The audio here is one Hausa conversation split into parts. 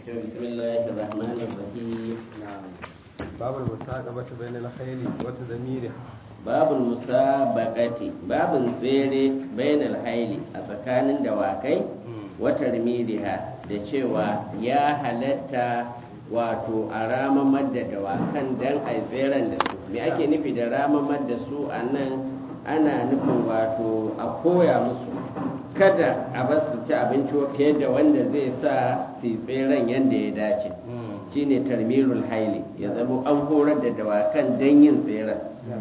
بسم الله الرحمن الرحيم نعم باب المساقبة بين الخيل وتدميرها باب المسابقة باب tsere بين الحيل a tsakanin dawakai wata rimiriha da cewa ya halatta wato a ramamar da dawakan don a tseren da su me ake nufi da ramamar da su a nan ana nufin wato a koya musu kada a bar su ci abinci fiye da wanda zai sa su tseren yadda ya dace shine tarmirul haili ya zama an horar da dawakan don yin tseren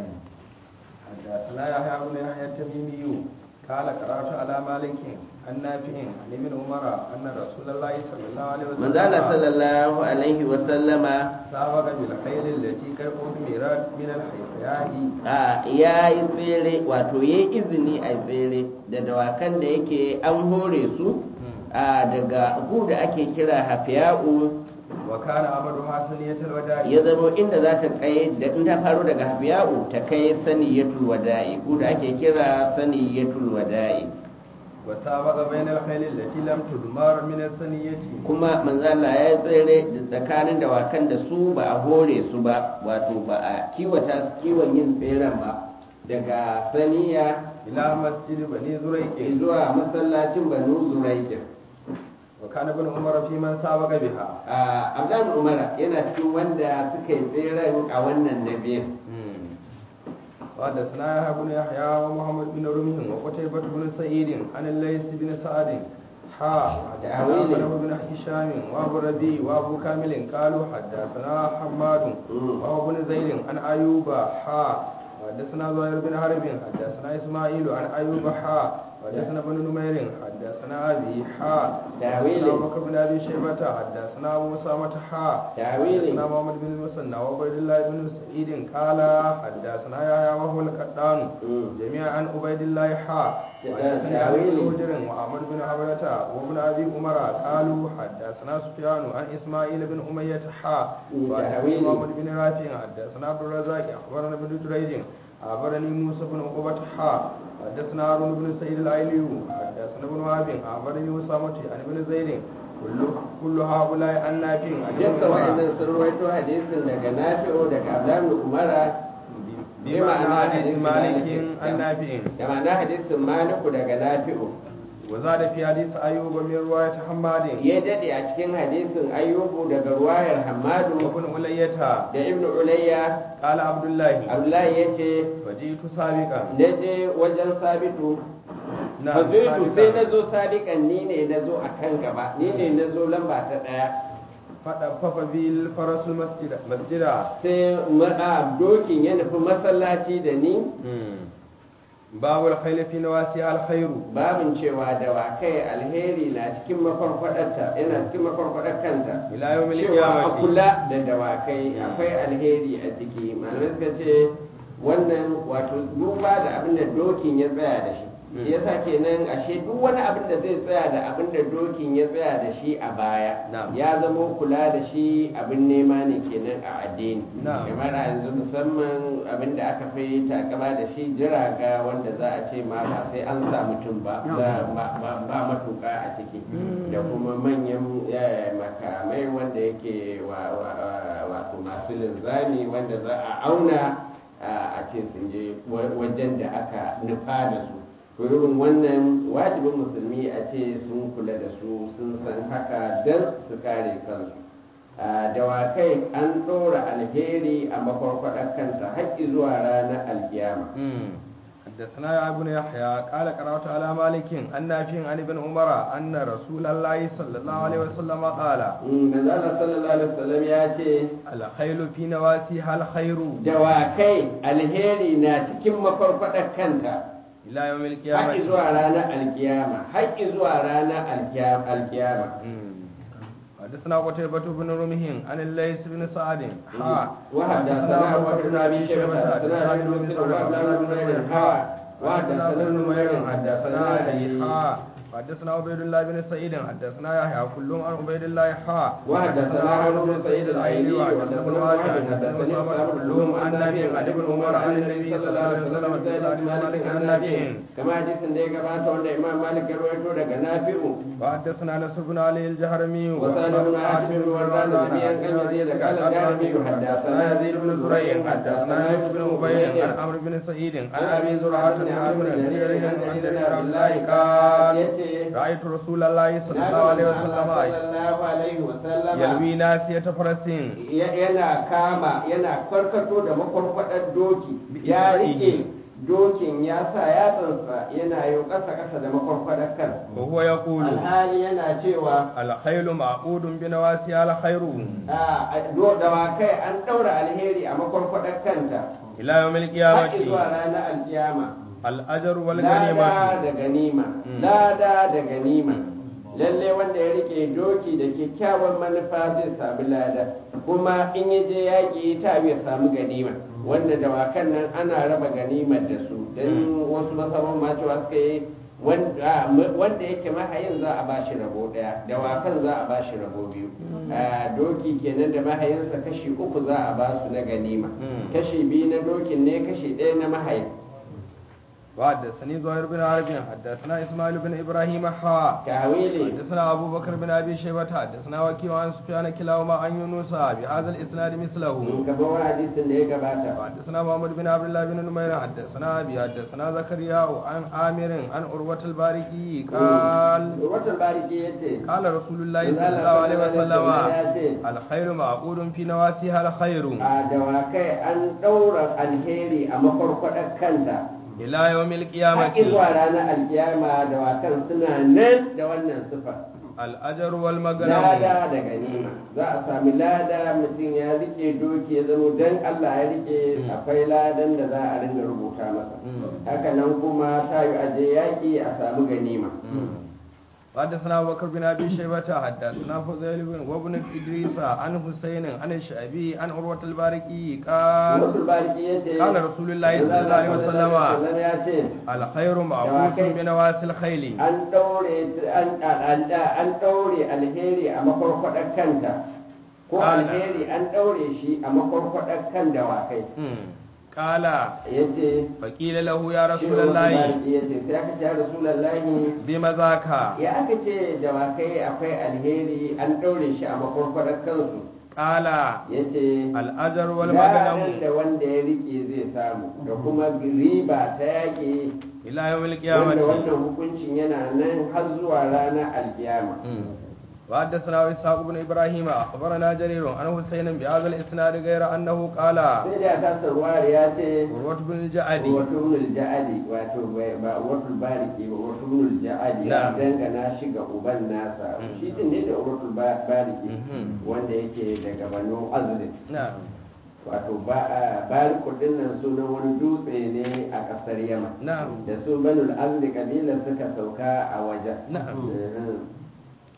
حدثنا يحيى بن يحيى التميمي قال قرأت على مالك عن نافع عن ابن عمر أن رسول الله صلى الله عليه وسلم manzala sallallahu alaihi wa sallama سابق بالخيل التي قد أثمرت من الحيثياء a ya yi tsere wato ya yi izini a tsere da dawakan da yake an hore su a daga gu da ake kira hafiya'u وكان أمرها سنية الوداع ya zama inda za ta kai da in ta faro daga hafiya'u ta kai saniyatul wada'i gu da ake kira saniyatul wada'i وسابق بين الخيل التي لم تدمر من السنية kuma manzala ya yi tsere da tsakanin dawakan da su ba a hore su ba wato ba a kiwata su kiwon yin tseren ba daga saniya إلى مسجد بني زريق zuwa masallacin banu zuraikin وكان ابن عمر في من سابق بها abdan umara yana cikin wanda suka yi tseren a wannan nabiyin وحدثنا يحيى بن يحيى ومحمد بن رمح وقتيبة بن سعيد عن الليث بن سعد حا تأويل. حدثنا بن هشام وابو ربيع وابو كامل قالوا حدثنا حماد مم. وابو بن زيد عن ايوب حا حدثنا زهير بن حرب حدثنا اسماعيل عن ايوب حا حدثنا بن نمير حدثنا ابي حا تأويل. حدثنا ابو بكر بن ابي شيبه حدثنا ابو اسامه حا تأويل. حدثنا محمد بن المثنى وعبيد الله بن سعيد قال حدثنا يحيى وهو القطان مم. جميعا عن عبيد الله حا وحدثني علي بن هجر وعمر بن حبرة وابن ابي عمر قالوا حدثنا سفيان عن اسماعيل بن امية حا مم. وحدثنا تأويل. محمد بن رافع حدثنا عبد الرزاق اخبرنا ابن جريج اخبرني موسى بن عقبة حا حدثنا هارون بن سعيد الايلي حدثنا ابن وهب اخبرني اسامة عن ابن زيد كل كل هؤلاء عن نافع عن ابن dukkan عمر wa'annan sun rawaito hadisin daga nafi'u daga abdan umara بمعنى حديث مالك عن نافع da ma'ana hadisin maliku daga nafi'u وزاد في حديث أيوب من رواية حماد ya dade a cikin hadisin ayyubu daga ruwayar hamadu وابن ألية da ibnu ulayya قال عبد الله abdullahi ya ce فجئت سابقا na je wajen sabitu نعم Fazaitu sai na سابقا zo sadiƙan ni ne na zo a kan gaba ni ne na zo lamba ta ɗaya فدفف بي الفرس المسجد مسجدا sai ma'a dokin ya nufi masallaci da ni باب الخيل في نواسيها الخير babin cewa dawakai alheri na cikin mafarfadarta yana cikin mafarfadar kanta إلى يوم cewa a القيامة kula da dawakai akwai alheri a ciki malamai suka ce wannan wato duba da abin da dokin ya tsaya da shi shi yasa kenan ashe duk wani abin da zai tsaya da abin da dokin ya tsaya da shi a baya Na'am. ya zama kula da shi abin nema ne kenan a addini Na'am. kamar a yanzu musamman abin da aka fi takama da shi jiraga wanda za a ce ma ba sai an sa mutum ba za- ba ba- ba matuka a ciki da kuma manyan eh, makamai wanda yake wa- wa- wa- wato masu linzami wanda za a auna a a ce sun je wa- wajen da aka nufa da su to irin wannan wajibin musulmi a ce sun kula da su sun san haka don su kare kansu a dawakai an ɗora alheri a makwarkwadar kanta haƙƙi zuwa ranar alkiyama حدثنا يا ابن يحيى قال قرأت على مالك عن نافع عن ابن عمر أن رسول الله صلى الله عليه وسلم قال manzala sallallahu alaihi wasallam ya ce الخيل في نواسيها الخير dawakai alheri na cikin makwarkwadar kanta إلى يوم haƙƙi القيامة zuwa ranar alkiyama haƙƙi zuwa ranar alkiya- alkiyama حدثنا قتيبة بن رمح عن الليث بن سعد حا وحدثنا أبو بكر بن أبي شيبة حدثنا أبي بن مسلم وعبد الله بن نمير حا وحدثنا ابن نمير حدثنا حدثنا أبي علي حا حدثنا عبيد الله بن سعيد حدثنا يحيى كلهم عن عبيد الله حا وحدثنا عمرو بن سعيد العيني وحدثنا وحدثنا واحد واحد حدثنا حدثني أسامة أسامة كلهم عن نافع عن ابن عمر عن النبي صلى الله عليه وسلم في سعد بن مالك عن نافع كما حديث da ya gabata wanda Imam Malik ya rawaito daga Nafi'u وحدثنا نصر بن علي الجهرمي وسأل بن عاصم بن وردان جميعا كان يزيد قال الدارمي حدثنا يزيد بن زريع حدثنا يوسف بن عبيد عن عمرو بن سعيد عن ابي زرعه بن عامر بن جرير عن جرير عبد الله قال رايت رسول الله صلى الله عليه وسلم sallallahu alaihi wasallam يلوي ناسية فرس yana kama yana karkato da makwarkwadar doki ya rike dokin ya sa yatsansa yana yi ƙasa ƙasa da makwarkwadar kan وهو يقول alhali yana cewa الخيل معقود بنواسيها الخير a do- dawakai an ɗaura alheri a makwarkwadar kanta إلى يوم haƙi zuwa القيامة ranar alkiyama الأجر lada والغنيمة da ganima Mm. lada da ganima lalle wanda ya rike doki da kyakkyawan manufa zai sami lada kuma in ya je yaƙi ta ya samu ganima wanda dawakan nan ana raba ganimar da su don wasu masaman ma cewa suka yi wanda wanda yake mahayin za a ba shi rabo daya dawakan za a ba shi rabo biyu a doki kenan da mahayinsa kashi uku za a ba su na ganima Mm. kashi biyu na dokin ne kashi ɗaya na mahayin وحدثني زهير بن عرب حدثنا إسماعيل بن إبراهيم حا tawili حدثنا أبو بكر بن أبي شيبة حدثنا وكيع عن سفيان كلاهما عن يونس بهذا الإسناد مثله kamar wani hadisin da ya gabata حدثنا محمد بن عبد الله بن نمير حدثنا أبي حدثنا زكريا عن عامر عن عروة الباركي قال watan bariki ya ce قال رسول الله صلى الله عليه وسلم الخير معقود في نواسيها الخير a dawakai an ɗaura alheri a makwarkwadar kanta إلى يوم haƙi القيامة zuwa ranar alkiyama dawakan suna nan da wannan sifa الأجر والمغنم lada da ganima za a sami lada mutum ya rike doki ya zama don Allah ya rike akwai ladan da za a ringa rubuta masa haka nan kuma ta yi aje yaƙi a samu ganima حدثنا أبو بكر بن أبي شيبة حدثنا فضيل بن وابن إدريس عن حسين عن الشعبي عن عروة الباركي قال wasu bariki ya ce قال رسول الله صلى الله عليه وسلم Sallam ya ce الخير معقوس بنواسي الخيل an ɗaure an an- an ɗaure alheri a makwarkwadar kanta ko Ana. alheri an ɗaure shi a makwarkwadar kan dawakai مم. قال ya ce فقيل له يا رسول الله ya ce sai aka ce rasulallahi بما ذاك ya aka ce dawakai akwai alheri an ɗaure shi a makwarkwadar kansu قال ya ce الأجر Ladan والمغنم da wanda ya rike zai samu da kuma riba ta yaƙi إلى يوم wanda القيامة wannan hukuncin yana nan har zuwa ranar alkiyama مم. وحدثنا إسحاق بن إبراهيم أخبرنا جرير عن حسين بهذا الإسناد غير أنه قال sai da ta sarwar ya ce عروة بن الجعد wato ibnul ja'adi wato bai- ba wato bariki ba wato ibnul ja'adi ya Na'am. dangana shi ga uban nasa Mhm. shi din ne da wato bariki Mhm. wanda yake daga banu azrin نعم wato bariku din nan sunan wani dutse ne a kasar yaman نعم da su banul azri kabilar suka sauka a wajen نعم Mhm.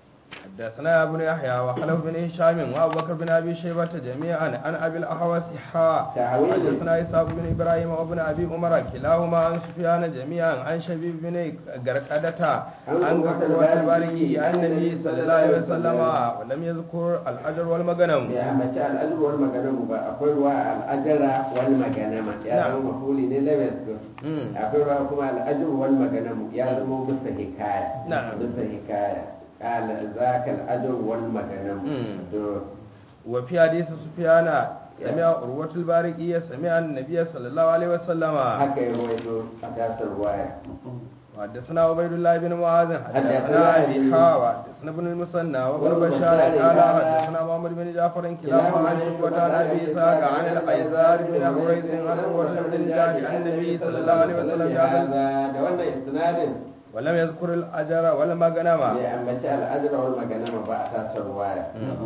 حدثنا ابن يحيى وخلف بن هشام وابو بكر بن ابي شيبه جميعا عن ابي الاحوص حاء تعويل. حدثنا اسحاق بن ابراهيم وابن ابي عمر كلاهما عن سفيان جميعا عن شبيب بن غرقدة عن غرقدة الباركي عن النبي صلى الله عليه وسلم ولم يذكر الاجر والمغنم ya mace al'ajir wal maganamu ba akwai ruwa al'ajara wal maganama ya Na'am. zama mafuli ne na yasko Mm. akwai ruwa kuma al'ajir wal maganamu ya zama musa hikaya Na'am. musa hikaya qala zaka al'ajir wal maganamu Mm. to وفي حديث سفيان سمع عروة الباركي سمع النبي صلى الله عليه وسلم haka ya rawaito a tasar ruwaya وحدثنا عبيد الله بن معاذ حدثنا حدثنا أبي. ابي حا وحدثنا ابن المثنى وابن وابن بشار بشار قال قال حدثنا محمد بن جعفر كلاهما عن شعبة عن ابي اسحاق عن الايزار بن حريث عن عروة بن الجاد عن النبي صلى الله عليه وسلم بهذا da wannan isnadin ولم يذكر الاجر ولا المغنم bai ambaci al'ajir wal maganama ba a tasar ruwaya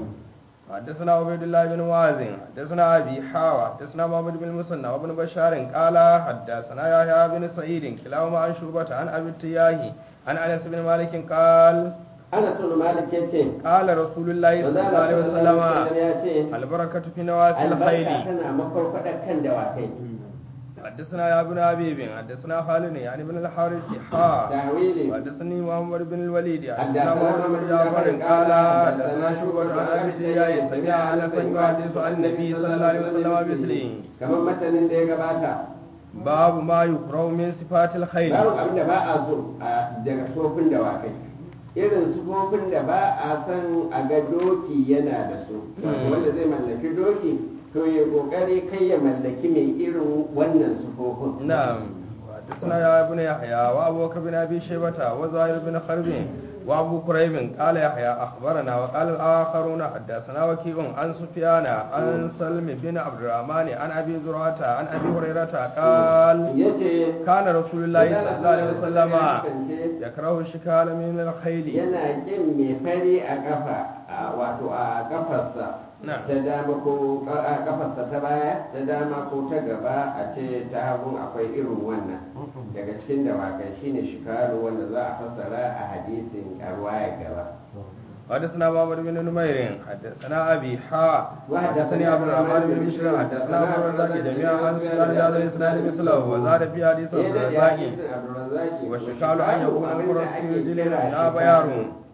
حدثنا عبيد الله بن معاذ حدثنا ابي حا حدثنا محمد بن المثنى وابن بشار قال حدثنا يحيى بن سعيد كلاهما عن شعبة عن ابي التياهي عن انس بن مالك قال ana sunu malik ya ce قال رسول الله صلى الله عليه وسلم ya ce البركة في نواسي albarka الخيل tana makwarkwadar kan dawakai حدثنا يا ابن حبيب حدثنا خالد يعني ابن الحارث حا tawili حدثني محمد بن الوليد حدثنا حدثنا محمد بن جعفر قال حدثنا شعبة عن ابي تياي سمع انس يحدث عن النبي صلى الله عليه وسلم مثله kamar matanin da ya gabata باب ما يكره من صفات الخيل babu abin da ba a so a daga sufofin dawakai irin sufofin da ba a san a ga doki yana da su wanda zai mallaki doki to ya kokari kai ya mallaki mai irin wannan sufofin نعم حدثنا يا ابن يحيى وابو بكر بن ابي شيبه وزهير بن حرب وابو كريب قال يحيى اخبرنا وقال الاخرون حدثنا وكيع عن سفيان عن سلم بن عبد الرحمن عن ابي زرعه عن ابي هريره قال yace كان رسول الله صلى الله عليه وسلم ya kasance يكره الشكال من الخيل yana kin mai fari a kafa a- wato a kafarsa نعم ta dama ko a kafarsa ta baya ta dama ko ta gaba a ce ta hagu akwai irin wannan daga cikin dawakai shine shikaru wanda za a fassara a hadisin a ruwaya gaba حدثنا محمد بن نمير حدثنا ابي حا وحدثني عبد الرحمن بن بشر حدثنا ابو الرزاق جميعا عن سفيان بهذا الاسناد مثله وزاد في حديث sai عبد da الرزاق hadisin abdurrazzaki والشكال ان يكون abinda فرس ake رجل kira لا بيار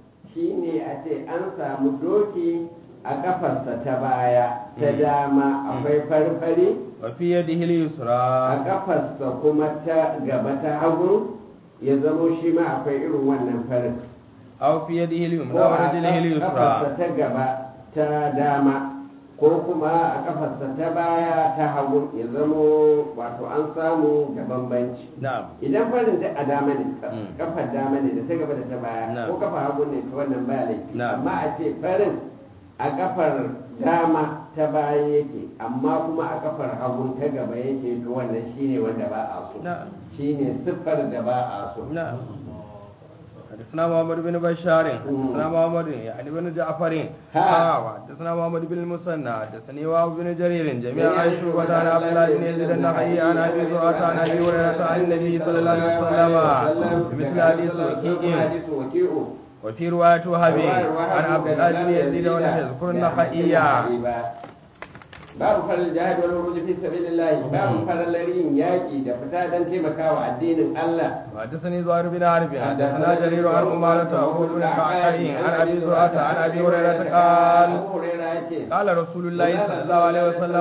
shine a ce an samu doki a kafarsa ta baya ta dama akwai farfari وفي يده a اليسرى kafarsa kuma ta gaba ta hagu ya zamo shi ma akwai irin wannan farin او في يده اليمنى ko a ورجله kafarsa اليسرى ta gaba ta dama ko kuma a kafarsa ta baya ta hagu ya zamo wato an samu da bambanci نعم idan farin da a dama ne Mm. kafar dama ne da ta gaba da ta baya Na'am. ko kafa hagu ne ta wannan ba laifi Na'am. amma a ce farin a kafar dama ta baya yake amma kuma a kafar hagu ta gaba yake to wannan shine wanda ba a so نعم shine siffar da ba a so نعم حدثنا محمد بن بشار حدثنا محمد يعني بن جعفر ها. ها وحدثنا محمد بن المثنى حدثني وهب بن جرير جميعا عن شعبة عن عبد الله بن يزيد النخعي عن ابي زرعة عن ابي هريرة عن النبي صلى الله عليه وسلم بمثل حديث وكيع حديث وكيع وفي رواية وهب عن عبد الله بن يزيد ولم يذكر النخعي babu farin jihad wal khuruj fi sabilillah babu farin larin yaki da fita dan taimakawa addinin Allah وحدثني زهير بن حرب حدثنا جرير عن أمارة وهو بن كعكاء عن أبي زرعة عن أبي هريرة قال Abu Hurairah yace قال رسول الله صلى الله عليه وسلم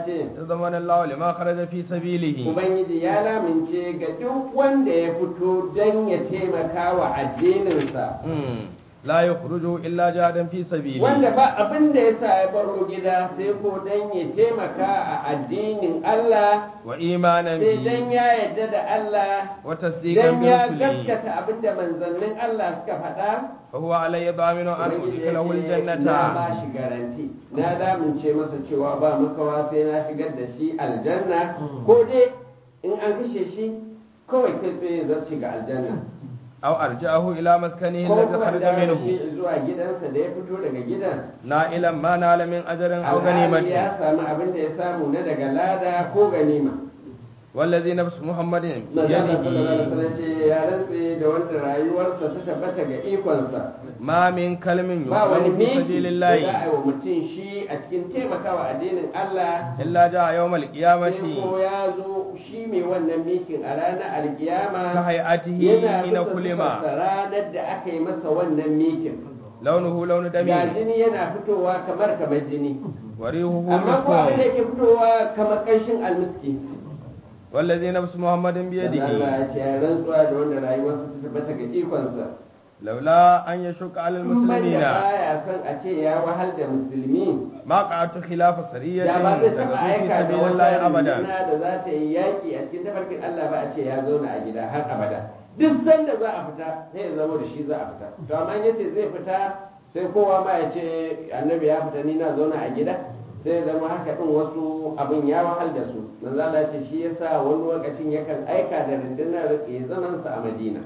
ضمن الله لما خرج في سبيله Ubangiji ya lamince ga duk wanda ya fito don ya taimaka wa addininsa مم. لا يخرج إلا جهادا في سبيله wanda ba abin da ya sa ya baro gida sai ko don ya taimaka a addinin Allah وإيمانا sai don به ya yarda da Allah وتصديقا don ya برسله gaskata abin da manzannin Allah suka faɗa فهو علي ضامن أن Ubangiji ya أدخله ce, na ba الجنة shi garanti na damince masa cewa ba makawa sai na shigar da shi aljanna ko dai in an kashe shi kawai kai tsaye zarci ga aljanna أو أرجعه إلى مسكنه ko الذي kuma خرج da منه shi zuwa gidansa da ya fito daga gidan نائلا ما نال من أجر أو alhali غنيمة ya samu abin da ya samu na daga lada ko ganima والذي نفس محمد manzo Allah sallallahu alaihi بيده wasallam ce ya rantse da wanda rayuwarsa ta tabbata ga ikonsa ما من كلم ba wani يقال في miki سبيل da za a الله yi wa mutum shi a cikin taimakawa addinin Allah إلا جاء يوم sai القيامة ko ya zo shi mai wannan mikin a ranar alkiyama كهيئته yana حين bisa كلمة sifarsa ranar da aka yi masa wannan mikin لونه لون ga دمي jini yana fitowa kamar kamar jini وريحه amma ko abin da مسك yake fitowa kamar ƙanshin almiski والذي نفس محمد Allah بيده ya ce ya rantsuwa da wanda rayuwarsa ta tabbata ga ikonsa لولا أن يشق على in ban da المسلمين baya son a ce ya wahal da musulmi ما قعدت خلاف سرية da ba zai taɓa تغزو في aika da سبيل wata الله أبدا runduna da za ta yi yaƙi a cikin tafarkin Allah ba a ce ya zauna a gida har abada duk sanda za a fita sai ya zama da shi za a fita to amma yace zai fita sai kowa ma ya ce annabi ya fita ni na zauna a gida sai ya zama haka din wasu abin ya wahal da su manzo Allah ya ce shi yasa wani lokacin yakan aika da rundunar ya zaman sa a Madina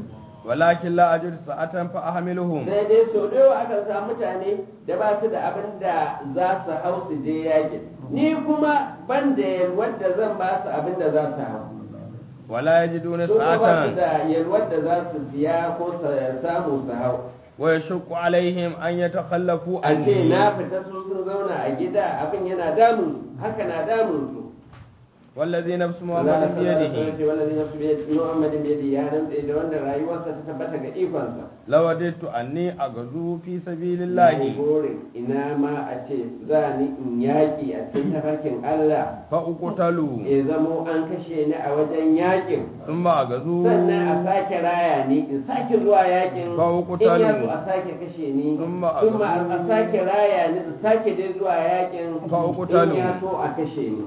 ولكن لا أجد ساعة فأحملهم sai dai so da yawa akan samu mutane da ba su da abin da za su hau su je yaƙi ni kuma ban da yalwar da zan ba su abin da za su hau ولا يجدون su kuma ba su ساعة da yalwar da za su siya ko su samu su hau ويشق عليهم أن يتخلفوا a ce عني na fita su sun zauna a gida abin yana damun su haka na damun su wallazi nafsu muhammadin biyadihi wallazi nafsu biyadihi muhammadin biyadihi ya rantse da wanda rayuwarsa ta tabbata ga ikonsa lawadaitu anni agazu fi sabilillahi burin ina ma a ce za ni in yaƙi a cikin tafarkin Allah fa uqtalu ya zamo an kashe ni a wajen yaƙin thumma agazu sannan a sake raya ni in sake zuwa yaƙin Fa in uqtalu. ya so a sake kashe ni Thumma thumma agazu. a sake raya ni in sake dai zuwa yaƙin Fa uqtalu. in ya so a kashe ni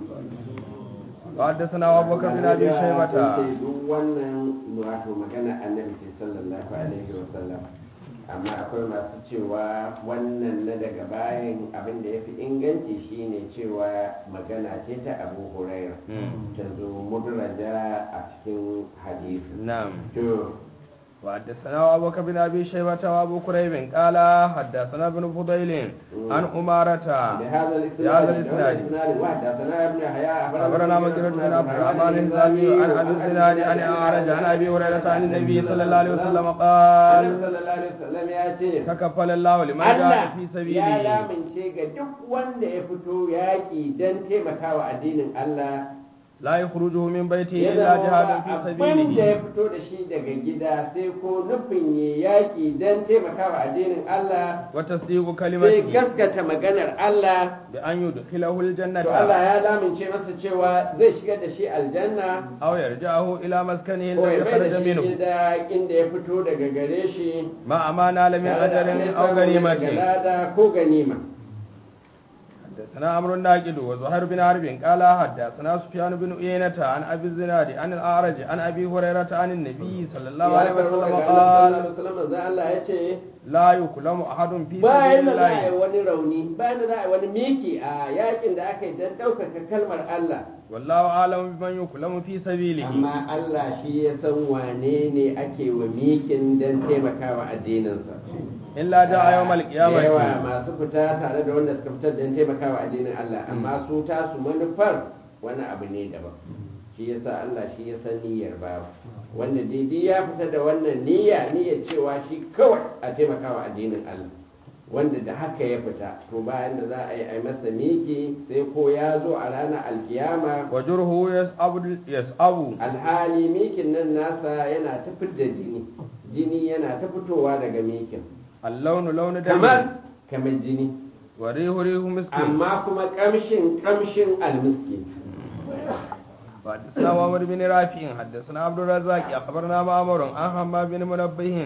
حدثنا أبو بكر بن أبي شيبة duk wannan wato magana annabi ce sallallahu alaihi wasallam amma akwai masu cewa wannan na daga bayan abin da ya fi inganci shine cewa magana ce ta abu huraira ta zo mudraja a cikin hadisi نعم to وحدثنا أبو بكر بن أبي شيبة وأبو كريب قال حدثنا ابن فضيل عن أمارة بهذا الاسناد بهذا الإسناد. الاسناد وحدثنا ابن يحيى أخبرنا مجرد بن عبد الرحمن الزامي عن أبي الزناد عن أعرج عن أبي هريرة عن النبي صلى الله عليه وسلم annabi قال sallallahu alaihi wasallam ya ce تكفل الله لمن جاء Allah في ya سبيله lamince ga duk wanda ya fito yaƙi don taimakawa addinin Allah لا يخرجه من بيته ya إلا zama جهاد ba في abin da ya سبيله fito da shi daga gida sai ko nufin ya yaƙi don taimakawa addinin Allah وتصديق sai كلمته gaskata maganar Allah بأن يدخله الجنة to Allah ya lamince masa cewa zai shigar da shi aljanna أو يرجعه إلى مسكنه ko الذي ya mai خرج da shi منه gida inda ya fito daga gare shi مع ما نال من tare da أجر abin أو samu daga غنيمة lada ko ganima حدثنا عمرو الناقد وزهير بن حرب قال حدثنا سفيان بن عيينة عن ابي الزناد عن الاعرج عن ابي هريرة عن النبي صلى الله عليه ya karɓo وسلم daga قال Annabi sallallahu alaihi wasallam manzo Allah ya ce لا يكلم احد في bayan سبيل da za a yi الله wani rauni bayan da za a yi wani miki a yakin da aka yi don ɗaukaka kalmar Allah والله اعلم بمن يكلم في سبيله amma Allah shi ya san wane ne ake wa mikin don taimakawa addininsa الا جاء يوم Da yawa القيامة masu fita tare da wanda suka fitar don taimakawa addinin Allah amma su tasu manufar wani abu ne daban shi yasa Allah shi ya san niyyar babu wanda daidai ya fita da wannan niyya niyyar cewa shi kawai a taimakawa addinin Allah wanda da haka ya fita to bayan da za a yi a masa miki sai ko ya zo a ranar alkiyama وجره يسأب يسأب alhali mikin nan nasa yana ta da jini jini yana ta fitowa daga mikin اللون لون دم kamar kamar jini وريح ريح مسك amma kuma kamshin kamshin almiski حدثنا عمر بن رافع حدثنا عبد الرزاق اخبرنا معمر عن حماد بن منبه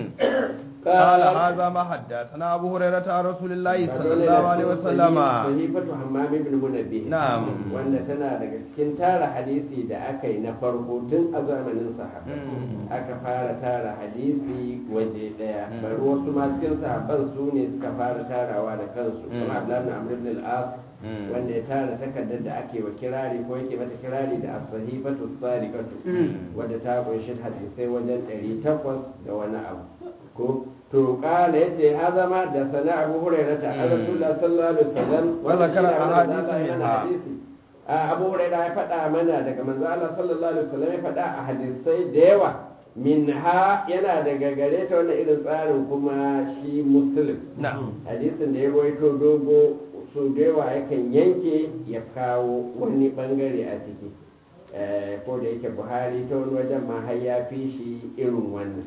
قال هذا ما حدثنا ابو هريره عن رسول الله صلى الله عليه وسلم sahifatu hammam ibn munabbih Na'am. wanda tana daga cikin tara hadisi da aka yi na farko tun a zamanin sahaba Mm. aka fara tara hadisi waje daya bari wasu ma cikin sahabban su ne suka fara tarawa da kansu Mm. kuma Abdullah ibn Amr ibn al-As Mm. wanda ya tara takardar da ake wa kirari ko yake mata kirari da as-sahifatu sadiqatu wadda ta kunshi hadisai wajen 800 da wani abu ko to kala yace haza ma da sana abu hurairah ta Mm. rasulullah sallallahu alaihi wasallam Wa zakara wanda shi ne ahadith manzo Allah ya minha. hadisi. a abu hurairah ya faɗa mana daga manzo Allah sallallahu alaihi wasallam ya faɗa a hadisai da yawa minha yana daga gare ta wannan irin tsarin kuma shi muslim نعم hadisin da ya rawaito dogo so da yawa yakan yanke ya kawo wani bangare a ciki Eh, ko da yake buhari ta wani wajen ma har ya fi shi irin wannan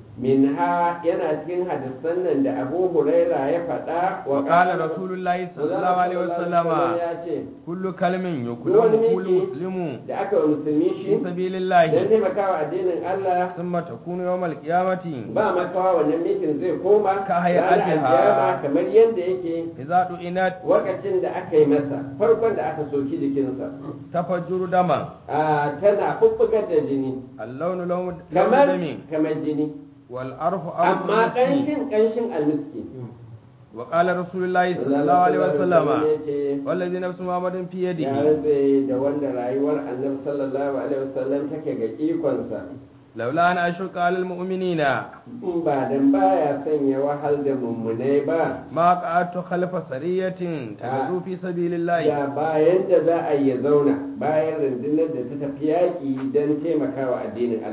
minha yana cikin hadisan nan da abu huraira ya faɗa وقال رسول الله صلى الله عليه وسلم ya ce كل كلمة wani يكلم كل miki مسلم da aka wa musulmi في shi سبيل don الله taimakawa addinin Allah ثم تكون يوم القيامة ba makawa wannan mikin zai koma Ka hayatiha. ranar alkiyama kamar yadda yake إذا دعنت wakacin da aka yi masa farkon da aka soki jikinsa تفجر دما a tana bubbugar da jini اللون لون لون kamar دم kamar jini والعرف عرف amma المسك. ƙanshin ƙanshin almiski وقال رسول الله صلى الله عليه وسلم ya ce والذي نفس محمد في ya يده rantse da wanda rayuwar annabi sallallahu alaihi wasallam take ga ikonsa لولا أن أشق على المؤمنين in ba dan baya sanya wahal da mummunai ba ما قعدت خلف سرية تغزو في سبيل الله da bayan da za a yi ya zauna bayan rundunar da ta tafi yaƙi don taimakawa addinin Allah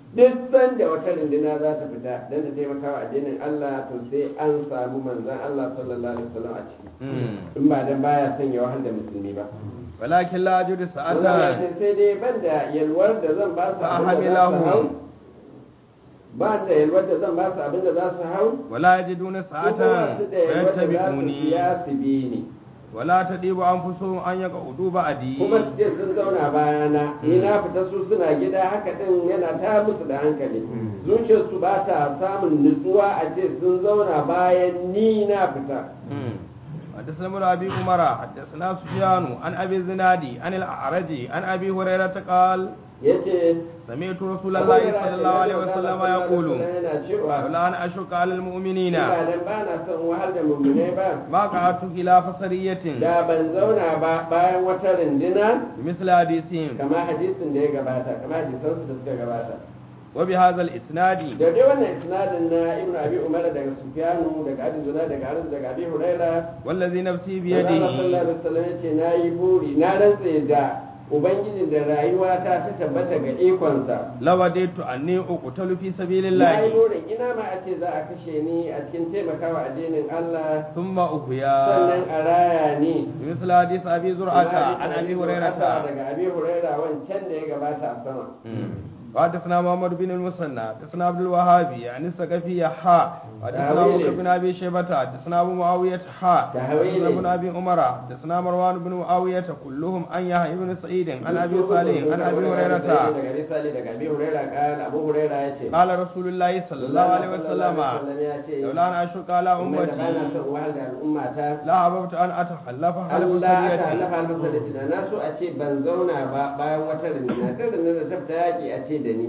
duk sanda wata runduna za ta fita don ta taimaka wa addinin Allah to sai an samu manzan Allah sallallahu alaihi wasallam a ciki in ba dan baya son ya wahal da musulmi ba walakin la ajudu Allah sa'atan ya ce sai dai ban da yalwar da zan ba su Fa abin da za su hau hamilahum. ba da yalwar da zan ba su abin da za su hau wala yajiduna su kuma sa'atan su da yalwar da za su fayattabi'uni biya su bi ni wala tadibu anfusuhum an yaqudu ba'di kuma su ce sun zauna bayana ni na fita su suna gida haka din yana ta musu da hankali zuciyarsu ba ta samun nutsuwa a ce sun zauna bayan ni na fita حدثنا ابن ابي عمر حدثنا سفيان عن ابي الزنادي عن الاعرج عن ابي هريره قال yace سمعت رسول الله صلى الله عليه وسلم يقول yana cewa لولا ان اشق على المؤمنين ba dan ba na son wahal da mummune ba ما قعدت الى فسريه da ban zauna ba bayan wata rindina بمثل حديثهم kama hadisin da ya gabata kama hadisansu da suka gabata وبهذا الاسناد da dai wannan isnadin na ibnu abi umar daga sufyanu daga abi zuna daga arzu daga abi huraira والذي نفسي Allah sallallahu بيده alaihi wasallam yace nayi buri na rantse da ubangijin da rayuwata ta tabbata ga ikonsa لوددت اني اقتل في سبيل na yi الله burin ina ma a ce za a kashe ni a cikin taimakawa addinin Allah ثم sannan احيا a raya ni بمثل حديث ابي زرعه عن ابي هريره daga abi huraira wancan da ya gabata a sama وحدثنا محمد بن المثنى حدثنا عبد الوهاب يعني الثقفي حاء حدثنا ابو تهويل. بكر بن ابي شيبه حدثنا ابو معاويه حاء تهويل. حدثنا ابن ابي عمر حدثنا مروان بن معاويه كلهم عن يحيى بن سعيد عن ابي صالح عن ابي هريره daga abi salih daga abi huraira kan abu huraira yace قال رسول الله صلى الله عليه وسلم ya ce لولا ان اشق على umma da bana امتي son wahal da al'umma ta لا احببت ان اتخلف حلف Allah ta سريه halafa almasalaci da na so a ce ban zauna ba bayan wata rindina ta rindina da tafta yaƙi a ce da ni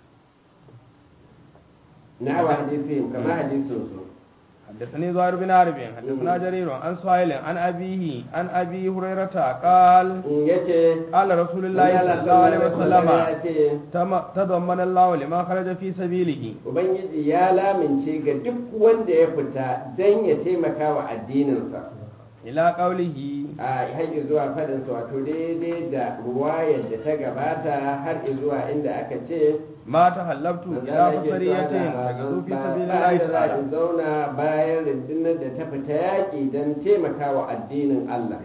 na hawa hadisihim kama hadisin su حدثني زهير بن حرب حدثنا جرير عن سهيل عن ابيه عن ابي هريره قال in yace قال رسول الله صلى الله عليه وسلم ya ce تم- تضمن الله لما خرج في سبيله ubangiji ya lamince ga duk wanda ya fita don ya taimaka wa addininsa إلى قوله a haƙi zuwa faɗinsa wato daidai da ruwayar da ta gabata har zuwa inda aka ce ما تحلبت إلى بصرية تجد في سبيل الله تعالى in zauna bayan rundunar da ta fita yaƙi don taimaka wa addinin Allah.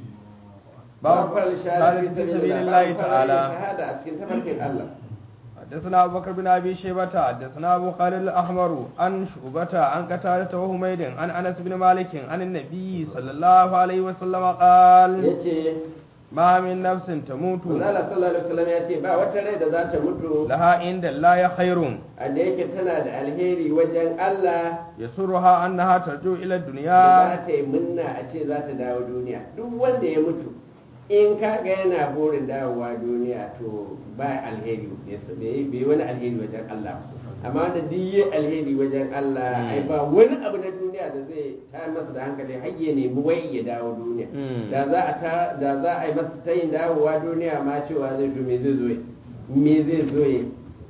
باب farar شهادة في سبيل الله تعالى shahada a cikin tafarkin Allah. حدثنا أبو بكر بن أبي شيبة حدثنا أبو خالد الأحمر عن شعبة عن قتادة وحميد عن أنس بن مالك عن النبي صلى الله عليه وسلم قال yace ما من نفس تموت Allah sallallahu alaihi wasallam ya ce ba wata rai da za ta mutu لها عند الله خير a da yake tana da alheri wajen Allah يسرها أنها ترجو إلى da الدنيا za ta yi munna a ce za ta dawo duniya duk wanda ya mutu in kaga yana burin dawowa duniya to ba alheri bai bai wani alheri wajen Allah amma wanda duk yi alheri wajen Allah ai ba wani abu na duniya da zai ta masa da hankali har ya nemi wai ya dawo duniya Mm. da za a ta da za a yi masa tayin dawowa duniya ma cewa zai to me zai zo yi? me zai zo yi?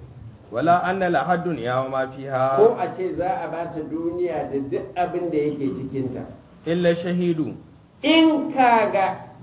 ولا أن لها الدنيا وما فيها ko a ce za a bata duniya da duk abin da yake cikinta إلا الشهيد in kaga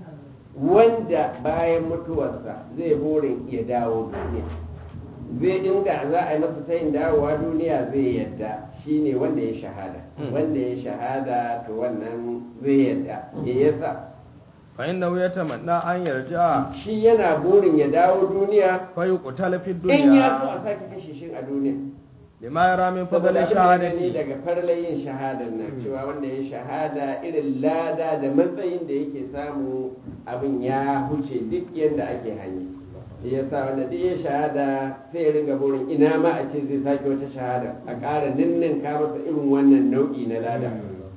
wanda bayan mutuwarsa zai burin ya dawo duniya zai inda za a yi masa tayin dawowa duniya zai yadda shine wanda ya shahada Mm. wanda ya shahada to wannan zai yadda ya yasa فإنه يتمنى أن يرجع shi yana burin ya dawo duniya فيقتل في in ya so a الدنيا sake kashe shi a duniya لما يرى من فضل saboda abin da ya gani الشهادة daga farlayin shahadar nan cewa wanda ya shahada irin lada da matsayin da yake samu abin ya huce duk yadda ake hanyi shi ya sa wanda duk ya shahada sai ya ringa burin ina ma a ce zai sake wata shahada a ƙara ninninka masa irin wannan nau'i na lada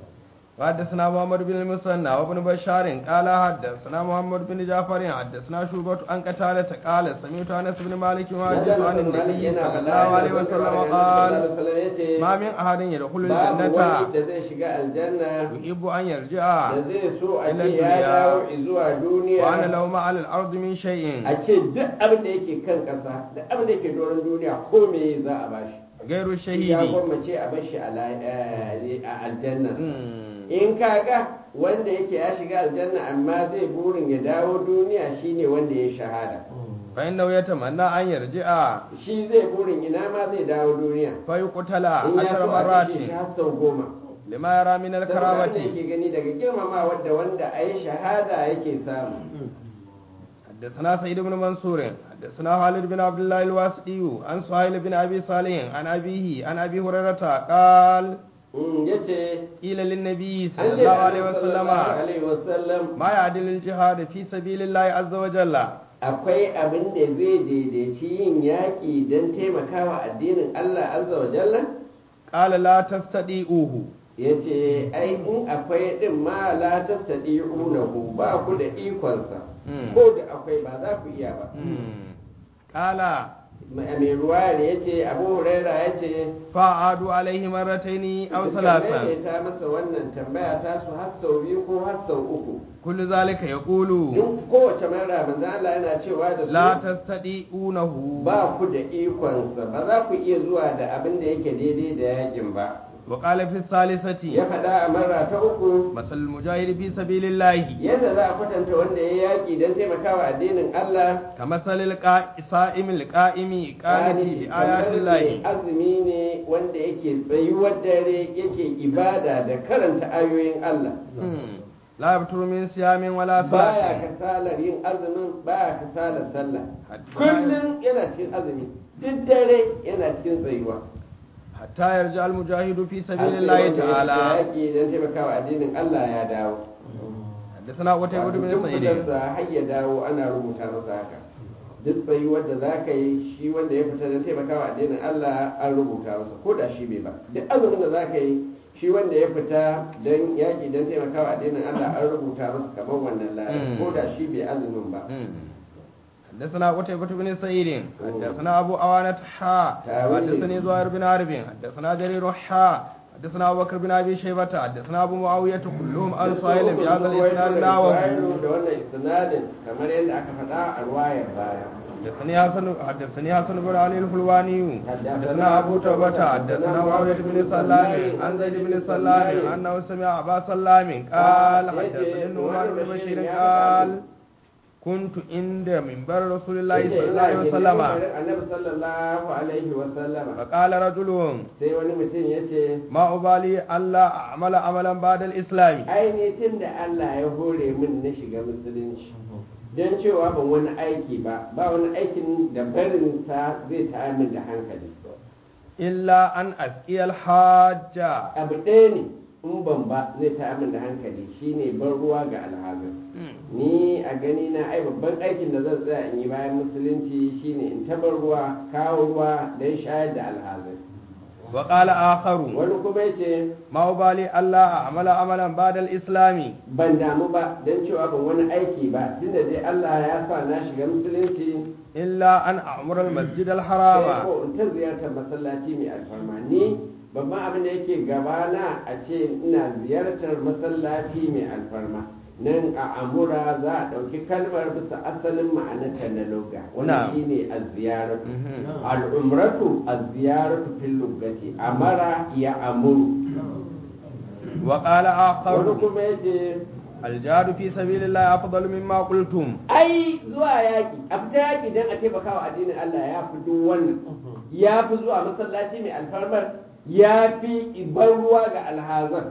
حدثنا محمد بن المثنى وابن بشار قال حدثنا محمد بن جعفر حدثنا شعبة عن قتادة قال سمعت انس بن مالك يحدث عن النبي صلى الله عليه وسلم قال ما من احد يدخل babu wani الجنة da zai shiga aljanna يحب ان يرجع da zai so a ila ce ya duniya. dawo zuwa duniya وانا لو ما على الارض من شيء a ce duk abin da yake kan ƙasa da abin da yake doron duniya ko me za a bashi غير ya الشهيد gwammace a bar shi a la- eh, a aljanna مم. in kaga wanda yake ya shiga aljanna amma zai burin ya dawo duniya shine wanda ya shahada فإنه يتمنى أن يرجع shi zai burin ina ma zai dawo duniya فيقتل in ya عشر so a مرات kashe shi har sau goma لما يرى من saboda wanda الكرامة yake gani daga girmama wadda wanda a yi shahada yake samu حدثنا سيد بن منصور حدثنا خالد بن عبد الله الواسطي عن سهيل بن أبي صالح عن أبيه عن أبي هريرة قال Mm, ya ce قيل للنبي صلى an ce الله عليه Annabi وسلم sallallahu alaihi wasallam ما يعدل الجهاد في سبيل الله عز وجل akwai abin da zai daidaici yin yaƙi don taimakawa addinin Allah azza wa jalla قال لا تستطيعوه ya ce ai in akwai ɗin ma la tattaɗi unahu ba ku da ikonsa Mm. ko da akwai ba za ku iya ba قال mai ruwa ne ya ce abu huraira ya ce فأعادوا عليه مرتين أو suka ثلاثا maimaita masa wannan tambaya ta su har sau biyu ko har sau uku كل ذلك يقول in kowace mara manzo Allah yana cewa da لا su تستطيعونه ba ku da ikonsa ba za ku iya zuwa da abin da yake daidai da yakin ba وقال في ya الثالثة faɗa a mara ta uku مثل المجاهد في سبيل الله yadda za a kwatanta wanda ya yaƙi don taimakawa addinin Allah كمثل الصائم القائم قانت Gani, بآيات kamar الله mai azumi ne wanda yake tsayuwar dare yake ibada da karanta ayoyin Allah مم. لا يبتر من صيام ولا baya صلاة kasalar yin azumin baya kasalar sallah Hatta- kullum yana cikin azumi duk dare yana cikin tsayuwa حتى يرجع المجاهد في Har سبيل sai الله wanda ya تعالى yaƙi don taimakawa addinin Allah ya dawo حدثنا قتيبة Wato بن duk سعيد fitarsa har ya dawo ana rubuta masa haka duk tsayuwar da za ka yi shi wanda ya fita don taimakawa addinin Allah an rubuta masa ko da shi bai ba duk azumin da za ka yi shi wanda ya fita don yaƙi don taimakawa addinin Allah an rubuta masa kamar wannan lada Mm. ko da shi bai azumin ba مم. حدثنا قتيبة بن سعيد حدثنا أبو أوانة حا تاويل. حدثني زهير بن حرب حدثنا جرير حا حدثنا أبو بكر بن أبي شيبة حدثنا أبو معاوية كلهم عن سهيل بهذا الإسناد نحوه da wannan isnadin kamar yadda aka faɗa a ruwayar baya حدثني حسن حدثني حسن بن علي الحلواني حدثنا أبو توبة حدثنا معاوية بن سلام عن زيد بن سلام أنه سمع أبا سلام قال حدثني النعمان بن بشير قال كنت عند منبر رسول الله صلى الله عليه وسلم annabi sallallahu alaihi wa sallama فقال رجل sai wani mutum ya ce ما أبالي ألا أعمل عملا بعد الإسلام ainihin da Allah ya hore min na shiga musulunci don cewa ban wani aiki ba ba wani aikin da barinsa zai ta min da hankali إلا أن أسقي الحاجة abu ɗaya ne in ban ba zai ta min da hankali shine ban ruwa ga alhazin ni a gani na ai babban aikin da zan tsaya in yi bayan musulunci shine in tabar ruwa kawo ruwa don shayar da alhazin وقال آخر wani kuma ya ce ما أبالي ألا أعمل عملا بعد الإسلام ban damu ba don cewa ban wani aiki ba tunda dai Allah ya sa na shiga musulunci إلا أن أعمر المسجد sai الحرام ko in ta ziyartar masallaci mai alfarma ni babban abin da yake gabana a ce ina ziyartar masallaci mai alfarma nan a amura za a ɗauki kalmar bisa asalin ma'anarta na loga wanda Na'am. shi ne a ziyaratu Mhm. al'umratu a ziyaratu fil lugati amara ya amuru وقال wani آخر kuma yace الجهاد في سبيل الله أفضل مما قلتم ai zuwa yaƙi a fita yaƙi don a taimaka wa addinin Allah ya fi duk wannan ya fi zuwa masallaci mai alfarmar ya fi ban ruwa ga alhazan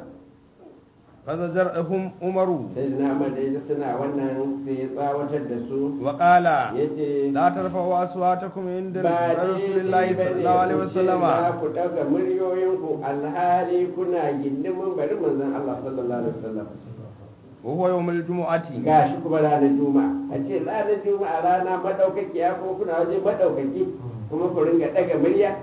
فزجرهم عمر sai na madai suna wannan sai ya tsawatar da su وقال ya ce لا ترفعوا أصواتكم عند ba رسول الله daidai صلى ba الله عليه ne ku ce وسلم za ku ɗaga muryoyinku alhali kuna gindimin bari manzon Allah sallallahu alaihi wasallam وهو يوم الجمعة gashi kuma ranar juma'a a ce ranar juma'a rana madaukakiya kuma kuna waje madaukaki kuma ku ringa ɗaga murya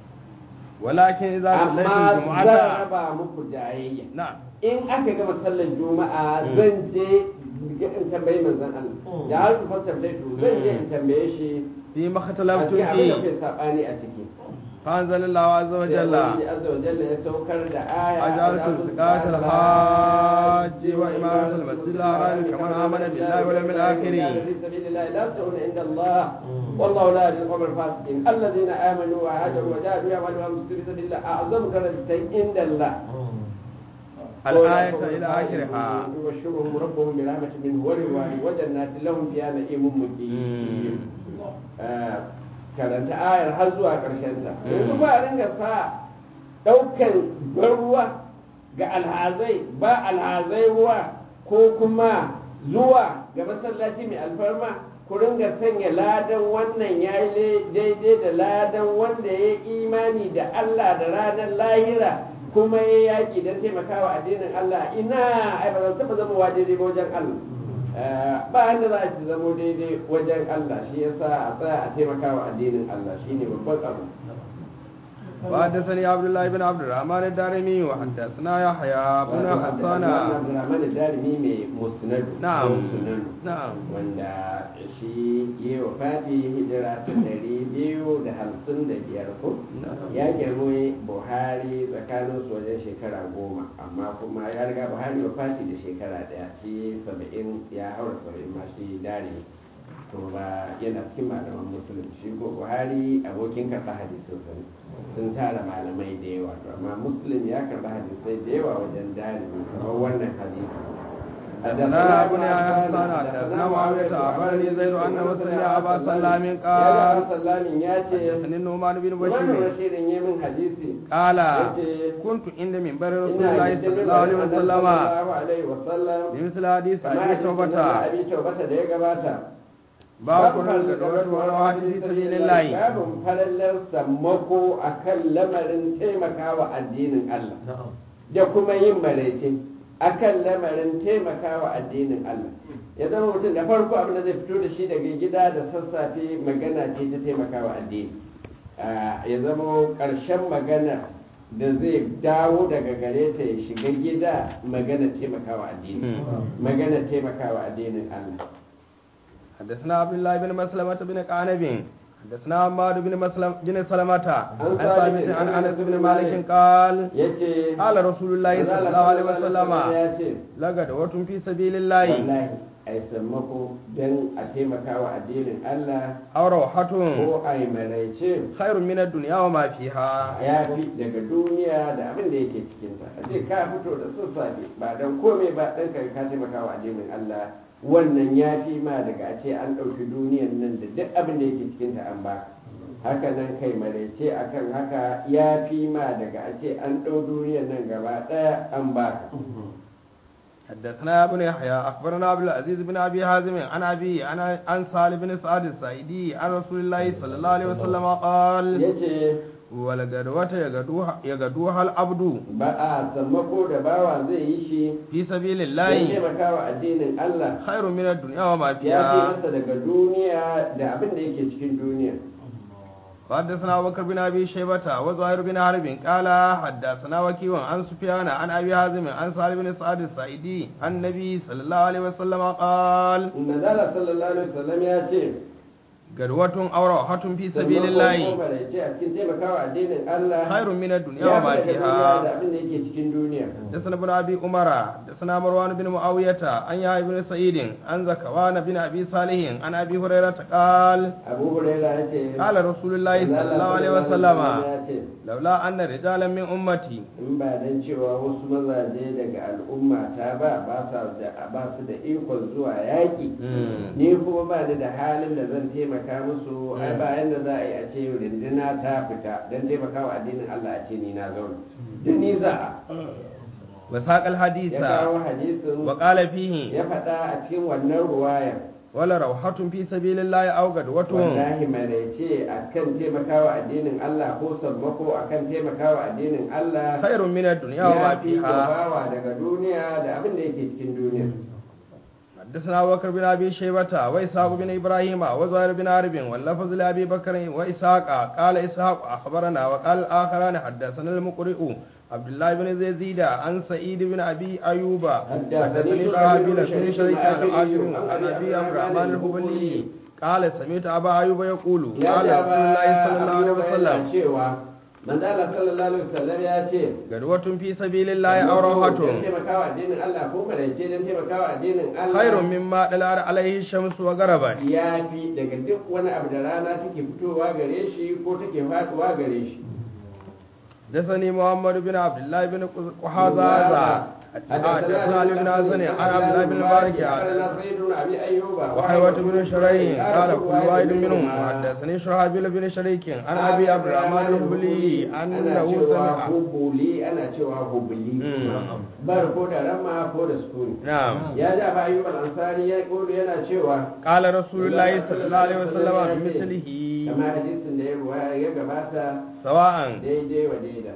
ولكن إذا صليتم amma zan الجمعة raba muku jayayya نعم in aka gama sallar juma'a zan je in tambayi manzon Allah da har ku fasta to zan je in tambaye shi فيما a اختلفتم cikin abin da فيه kai sabani a ciki فأنزل الله عز sai وجل Ubangiji azza wa jalla ya saukar da aya أجعلتم سقاية الحاج وإمارة المسجد الحرام كمن آمن بالله واليوم الآخر في سبيل الله لا تؤون عند الله والله لا يهدي القوم الفاسقين الذين آمنوا وهاجروا وجاهدوا يعملون في سبيل الله أعظم درجة عند الله الآية إلى آخرها يبشرهم ربهم برحمة منه ورضوان وجنات لهم فيها نعيم مقيم آه، karanta ayar har zuwa ƙarshen ta yanzu ba a ringa sa ɗaukan ban ruwa ga alhazai ba alhazai ruwa ko kuma zuwa ga masallaci mai alfarma ku ringa sanya ladan wannan ya yi daidai da ladan wanda ya yi imani da Allah da ranar lahira kuma ya yaƙi don taimakawa addinin Allah ina ai ba zan taɓa zama wa daidai ba wajen Allah Eh, ba yadda za a ci zamo daidai wajen Allah shi yasa a tsaya a taimakawa addinin Allah shine babban abu وحدثني عبد الله بن عبد الرحمن الدارمي وحدثنا يحيى بن حسان Abdurrahman Darimi mai musnadu نعم musnadu نعم wanda shi yi wa fati hijira ta ɗari biyu da hamsin da biyar ko ya girma buhari tsakanin su wajen shekara goma amma kuma ya riga buhari wa fati da shekara ɗaya shi saba'in ya haura saba'in ma shi dare to ba yana cikin malaman musulun shi ko buhari abokin karɓa hadisin sani sun tara malamai da yawa to amma muslim ya karɓa hadisai da yawa wajen dare kamar wannan hadisi حدثنا ابن حسان حدثنا معاوية أخبرني زيد أن مسلم أبا سلام ya قال sallamin ya ce حدثني النعمان بن wannan بشير rashirin yi min hadisi قال yace كنت عند منبر رسول ina الله cikin صلى الله عليه وسلم sallallahu alaihi wasallam بمثل حديث kamar أبي hadisin توبة da abi taubata da ya gabata باب كل الغدوات والروحات في سبيل الله babin farallar sammako akan lamarin taimakawa addinin Allah da kuma yin maraice akan lamarin taimakawa addinin Allah ya zama mutum da farko abin da zai fito da shi daga gida da sassafe magana ce ta taimakawa addini Ah, ya zama ƙarshen magana da zai dawo daga gare ta ya shiga gida magana taimakawa addini magana taimakawa addinin Allah حدثنا عبد الله بن مسلمة بن قعنب حدثنا عمار بن مسلم بن سلمة عن ثابت عن انس بن مالك قال yace قال رسول الله صلى الله عليه وسلم ya ce لغدوة في سبيل الله wallahi ai sammako don a taimakawa addinin Allah أو روحة ko ai maraice خير من الدنيا وما فيها ya fi daga duniya da abin da yake cikinta a ce ka fito da sassafe ba don komai ba ɗan ka ka taimakawa addinin Allah wannan ya fi ma daga a ce an ɗauki duniyan nan da duk abin da yake cikinta an ba haka nan kai maraice akan haka ya fi ma daga a ce an ɗau duniyan nan gaba ɗaya an ba حدثنا ابن يحيى اخبرنا عبد العزيز بن ابي حازم عن ابي عن عن سالم بن سعد السعيدي عن رسول الله صلى الله عليه وسلم قال ya ce ولغدوة يغدوها يغدوها العبد ba a sammako da bawa zai yi shi في سبيل don الله taimakawa addinin Allah خير من الدنيا وما ya fi فيها masa daga duniya da abin da yake cikin duniya وحدثنا أبو بكر بن ابي شيبه وزهير بن حرب قال حدثنا وكيع عن سفيان عن ابي حازم عن سالم بن سعد السعيدي عن النبي صلى الله عليه وسلم قال Manzala sallallahu alaihi wasallam ya ce غدوة أو روحة في سبيل الله ce a cikin taimakawa addinin Allah خير من الدنيا ya وما fi daga duniya da فيها abin da yake cikin duniya حدثنا ابن ابي عمر حدثنا مروان بن معاويه عن يحيى بن سعيد عن زكوان بن ابي صالح عن ابي هريره قال Abu Hurairah ya ce قال رسول الله صلى Manzala الله عليه sallallahu وسلم alaihi wasallam ya ce لولا ان رجالا من امتي in ba dan cewa wasu mazaje daga al'umma ta ba ba sa da ba su da ikon zuwa yaƙi ni kuma ba ni da halin da zan taimaka musu ai ba yanda za a yi a ce rindina ta fita don taimakawa addinin Allah a ce ni na zauna da ni za a وساق الحديث ya kawo hadisin وقال فيه ya faɗa a cikin wannan ruwaya ولا روحة في سبيل الله أو غدوة wallahi maraice akan taimakawa addinin Allah ko sammako akan taimakawa addinin Allah خير من الدنيا وما ya fi فيها bawa daga duniya da abin da yake cikin duniya حدثنا أبو بكر بن ابي شيبه واسحاق بن ابراهيم وزهير بن حرب واللفظ لابي بكر واسحاق قال اسحاق اخبرنا وقال الاخران حدثنا المقرئ عبد الله بن زيد عن سعيد بن ابي ايوب حدثني شعبي بن شريك العاجل عن ابي عبد الرحمن الهبلي قال سمعت ابا ايوب يقول ya قال ce رسول الله صلى الله عليه Abu Hurairah وسلم cewa manzala sallallahu alaihi wasallam ya ce غدوة في سبيل الله او روحة don taimakawa addinin Allah ko maraice don taimakawa addinin Allah خير مما دلار عليه الشمس وغربت ya fi daga duk wani abu da rana take fitowa gare shi ko take faduwa gare shi حدثني محمد بن عبد الله بن قحازازة حدثنا علي بن حسن عن عبد الله بن مبارك أخبرنا سيد بن أبي أيوب وحيوة بن شريح قال كل واحد منهم حدثني شرحبيل بن شريك عن ابي عبد الرحمن الهبلي ana انه cewa سمع hubuli ana cewa hubuli Mm. bar ko da ramma ko da sukuni نعم ya ji abu ayyub al-ansari ya kodo yana cewa قال رسول الله صلى الله عليه وسلم بمثله kama hadisin da ya ruwaya ya gabata سواء daidai wa daida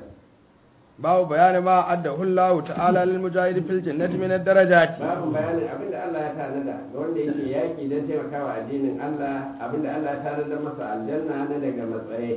باب بيان ما أده الله تعالى للمجاهد في الجنة من الدرجات babu bayanin abinda Allah ya tanada ga wanda yake yaki don taimakawa addinin Allah abinda Allah ya tanada masa aljanna na daga matsayi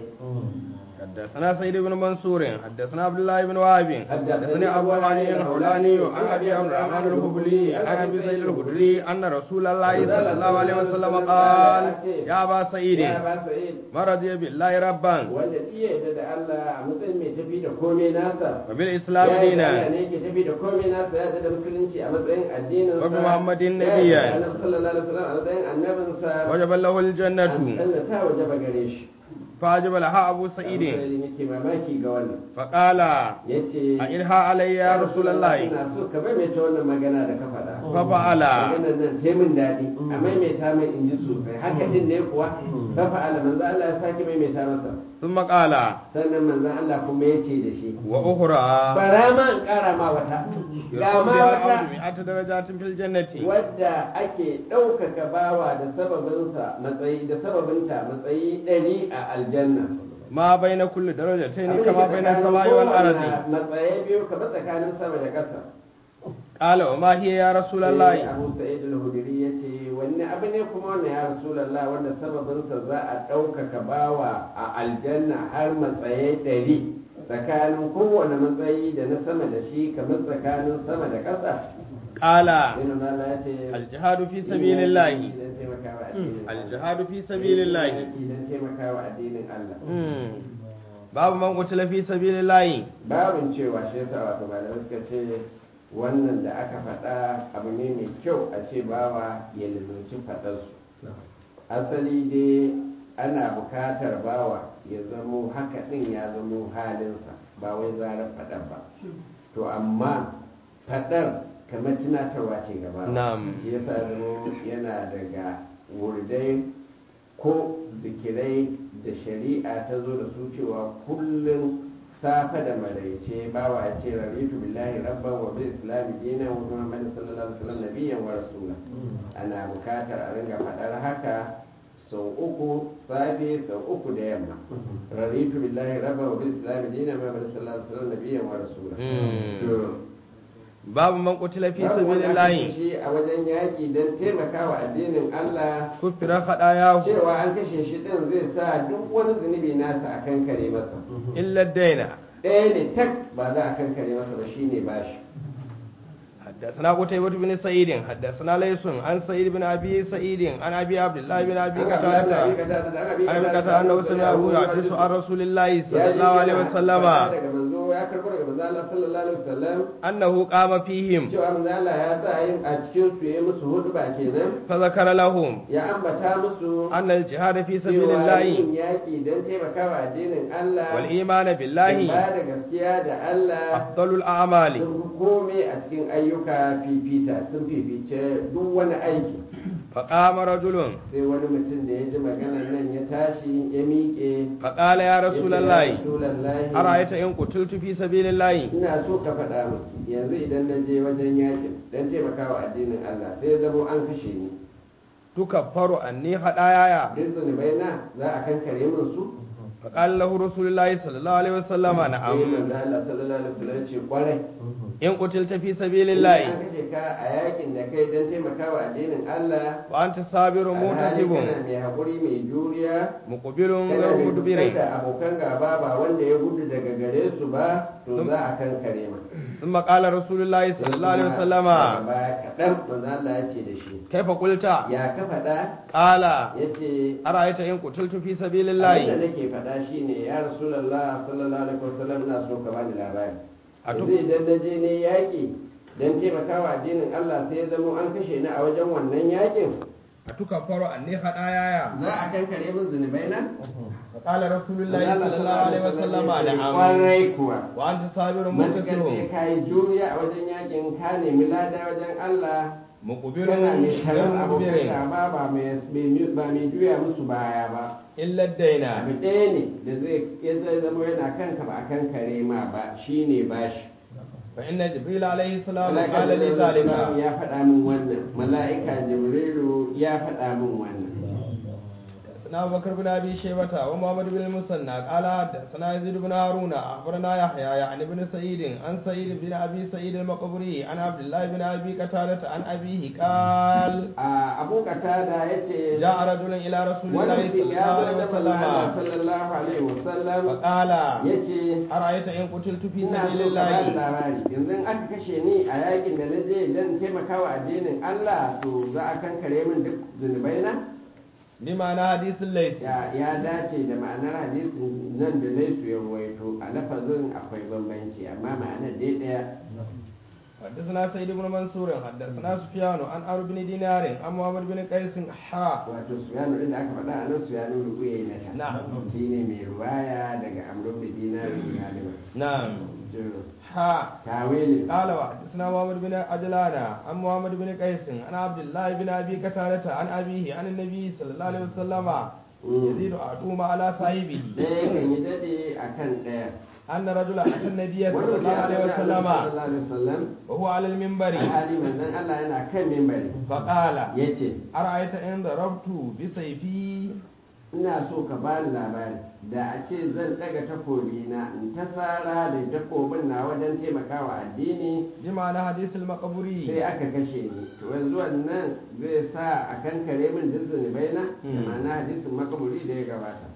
حدثنا سيد بن منصور حدثنا عبد الله بن وهب حدثني ابو علي الحولاني عن ابي عبد الرحمن الخبلي عن ابي سعيد الخدري ان رسول الله صلى الله عليه وسلم قال يا ابا سعيد ya ba sa'id ما رضي بالله ربا wanda iya yadda da Allah a matsayin mai tafi da komai nasa وبالاسلام ya yi Allah دينا ne yake tafi da komai nasa ya da musulunci a matsayin addinin Wa bi Muhammadin ya nabiyyan. yi annabi sallallahu alaihi wasallam a matsayin annabinsa وجب له an الجنه ta wajaba gare shi فاجب لها ابو Abu سعيد Sa'id yake mamaki ga wannan فقال yace أئرها علي يا رسول الله ina so ka maimaita wannan magana da ka faɗa ففعل maganar nan sai min daɗi a maimaita min in ji sosai haka din ne kuwa fa fa'ala manzo Allah ya sake maimaita masa ثم قال sannan manzo Allah kuma yace da shi واخرى bara ma in ƙara ma wata ga يرفع ma بها wata العبد مئة درجات في الجنة wadda ake ɗaukaka bawa da sababinsa matsayi da sababinta matsayi ɗari a aljanna ما بين كل درجتين Abin da كما ke بين tsakanin السماء kowanne والأرض matsayi biyu kamar tsakanin sama da ƙasa قال وما هي يا رسول sai الله abu sa'id al-hudri ya ce wanne abu ne kuma wannan ya rasulallah wanda sababinsa za a ɗaukaka bawa a aljanna har matsayi ɗari tsakanin kowane matsayi da na sama da shi kamar tsakanin sama da ƙasa قال sai manzo Allah ya ce الجهاد في سبيل الله idan taimakawa addinin Allah. الجهاد في سبيل الله idan taimakawa addinin Allah مم. باب من قتل في سبيل الله babin cewa shi yasa wato malamai suka ce wannan da aka faɗa abu ne mai kyau a ce bawa ya lalaci faɗarsu asali dai ana bukatar bawa ya zamo haka ɗin ya zamo halinsa ba wai zarar faɗar ba to amma faɗar kamar tunatarwa ce gaba Na'am. shi yasa zamo yana daga wurdai ko zikirai da shari'a ta zo da su cewa kullum safa da maraice bawa ya ce raritu billahi rabban wa bil islami dinan wa muhammadin sallallahu alaihi wasallam nabiyyan wa rasula ana bukatar a ringa faɗar haka sau uku safe sau uku da yamma raritu billahi rabban wa bil islami dinan wa muhammadin sallallahu alaihi wasallam nabiyyan wa rasula Mm. to باب من قتل في babu سبيل wanda aka الله kashe shi a wajen yaƙi don taimakawa addinin Allah كفر خطاياه cewa an kashe shi ɗin zai sa duk wani zunubi nasa a kankare masa إلا الدين ɗaya ne tak ba za a kankare masa ba shine bashi حدثنا قتيبة بن سعيد حدثنا ليس عن سعيد بن أبي سعيد عن أبي عبد الله بن أبي قتادة عن أبي قتادة أنه سمعه يحدث عن رسول الله صلى الله عليه وسلم daga manzo ya karbo daga manzo Allah sallallahu alaihi wasallam أنه قام فيهم cewa manzo Allah ya sa yin a cikin su yayi musu huduba kenan فذكر لهم ya ambata musu أن الجهاد في سبيل cewa الله yin yaƙi don taimakawa addinin Allah والإيمان da بالله ba da gaskiya da Allah أفضل الأعمال sun fi komai a cikin ayyuka fifita sun fifice duk wani aiki فقام رجل sai wani mutum da ya ji maganar nan ya tashi ya miƙe فقال يا رسول الله Rasulallahi أرأيت إن قتلت في سبيل الله ina so ka faɗa min yanzu idan na je wajen yakin don taimakawa addinin Allah sai ya zama an kashe ni تكفر أني خطاياي duk zunubai na za a kankare min su فقال له رسول الله صلى الله عليه وسلم sai نعم manzo Allah sallallahu alaihi wasallam ya ce kwarai إن قتلت في سبيل an الله kashe ka a yakin da kai don taimakawa addinin Allah وأنت صابر alhali محتسب kana mai haƙuri mai juriya مقبل kana غير mai مدبر fuskantar abokan gaba ba wanda ya gudu daga gare su ba to za a kankare ma ثم قال رسول الله صلى الله عليه وسلم daga baya kaɗan manzo Allah ya ce da shi كيف قلت ya ka faɗa قال ya ce أرأيت إن قتلت في سبيل abin da الله nake faɗa shine ya rasulallah sallallahu alaihi wasallam ina so ka bani labari A duk- yanzu idan na je ne yaƙi don taimakawa addinin Allah sai ya zamo an kashe ni a wajen wannan yaƙin أتكفر عني خطاياي za a kankare min zunubai na فقال رسول الله صلى الله عليه وسلم نعم kwarai kuwa وأنت صابر matukar sai منتصر ka yi juriya a wajen yakin ka nemi lada wajen Allah مقبل kana mai taron abokan مدبر gaba ba mai ba mai juya musu baya ba إلا الدين abu ɗaya ne da zai ya zai zama yana kanka ba a kan kare ma ba shine bashi فإن جبريل عليه السلام mala'ika قال لي jibrilu ذلك ya faɗa min wannan mala'ika jibrilu ya faɗa min wannan حدثنا أبو بكر بن أبي شيبة ومحمد بن المثنى قال حدثنا يزيد بن هارون أخبرنا يحيى يعني بن سعيد عن سعيد بن أبي سعيد المقبري عن عبد الله بن أبي قتادة عن أبيه قال a abu katada ya ce جاء رجل إلى رسول الله wani صلى mutum الله ya عليه zo da وسلم sallallahu alaihi wasallam فقال ya ce أرأيت إن قتلت في ina سبيل so ka bani الله labari yanzu in aka kashe ni a yakin da na je don taimakawa addinin Allah to za a kankare min duk zunubai na بمعنى حديث الليث ya ya dace da ma'anar hadisin nan da laisu ya ruwaito a lafazin akwai bambanci amma ma'anar dai daya حدثنا سيد بن منصور حدثنا سفيان عن عمرو بن دينار عن محمد بن قيس حا wato suyanu din da aka faɗa a nan suyanu rubuye na ta Na'am. shi ne mai ruwaya daga amrun da dinari galiba نعم to حا tawili قال وحدثنا محمد بن عجلان عن محمد بن قيس عن عبد الله بن ابي قتادة عن ابيه عن النبي صلى الله عليه وسلم يزيد احدهما على صاحبه ɗaya kan yi daɗe a kan ɗaya ان رجلا اتى النبي wani صلى mutum الله ya عليه zo da وسلم Annabi sallallahu alaihi wasallam وهو على المنبر alhali manzon Allah yana kan mimbari فقال yace ارايت ان ضربت بسيفي ina so ka bani labari da a ce zan daga takobi na in ta sara da takobin na wajen taimakawa addini بمعنى حديث المقبوري sai aka kashe ni to yanzu wannan zai sa a kan kare min duk zunubai na da Mm. ma'ana hadisin makaburi da ya gabata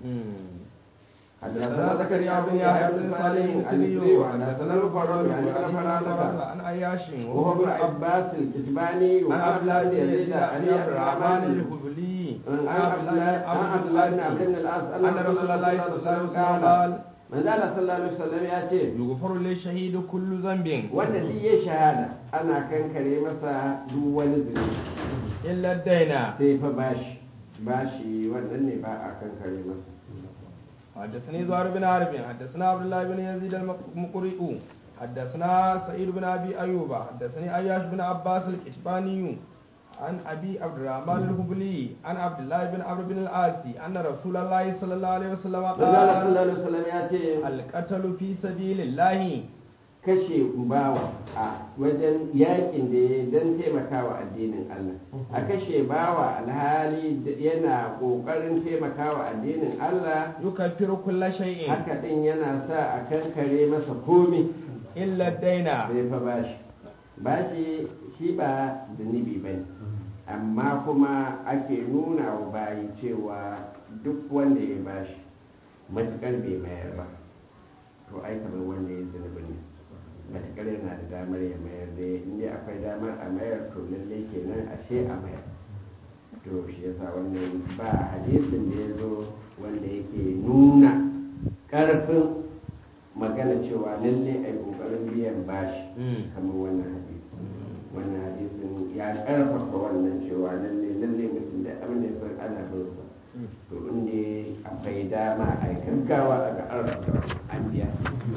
حدثنا زكريا بن يحيى بن صالح المسلمي وحدثنا الفضل عن ابن فرادة عن عياش وهو وهو ابن ابن عباس الكتباني عن وعبد عبد الله الله بن بن يزيد يزيد عن عن عبد الرحمن الهبلي عن عن عبد الله عن عبد الله بن عبد بن العاص أن رسول الله صلى الله عليه وسلم قال من قال صلى الله عليه وسلم ya ce يغفر للشهيد كل ذنب wanda duk ya shahada ana kankare masa duk wani zunubi إلا الدين sai fa bashi bashi wannan ne ba a kankare masa حدثني زهير بن حرب حدثنا عبد الله بن يزيد المقرئ حدثنا سعيد بن ابي ايوب حدثني اياش بن عباس الكتباني عن ابي عبد الرحمن الهبلي عن عبد الله بن عمرو بن العاص ان رسول الله صلى الله عليه وسلم manzo Allah قال sallallahu alaihi wasallam ya ce القتل في سبيل الله kashe bawa a wajen yakin da ya don taimakawa addinin Allah a kashe bawa alhali da- yana kokarin taimakawa addinin Allah يكفر كل شيء haka din yana sa a kankare masa komi الا الدين sai fa bashi bashi shi ba zunubi ba ne amma kuma ake nuna wa bayi cewa duk wanda ya bashi matukar bai mayar ba to ai kamar wanda ya zunubi ne matukar yana da damar ya mayar da inda akwai damar a mayar to lalle kenan ashe a mayar to shi yasa wannan ba hadisin da ya zo wanda yake nuna ƙarfin magana cewa lalle a yi ƙoƙarin biyan bashi kamar wannan hadisi wannan hadisin ya ƙarfafa wannan cewa lalle lalle mutum da abin da ya san ana bin sa to inda akwai dama a yi gaggawa a ga an rabu an biya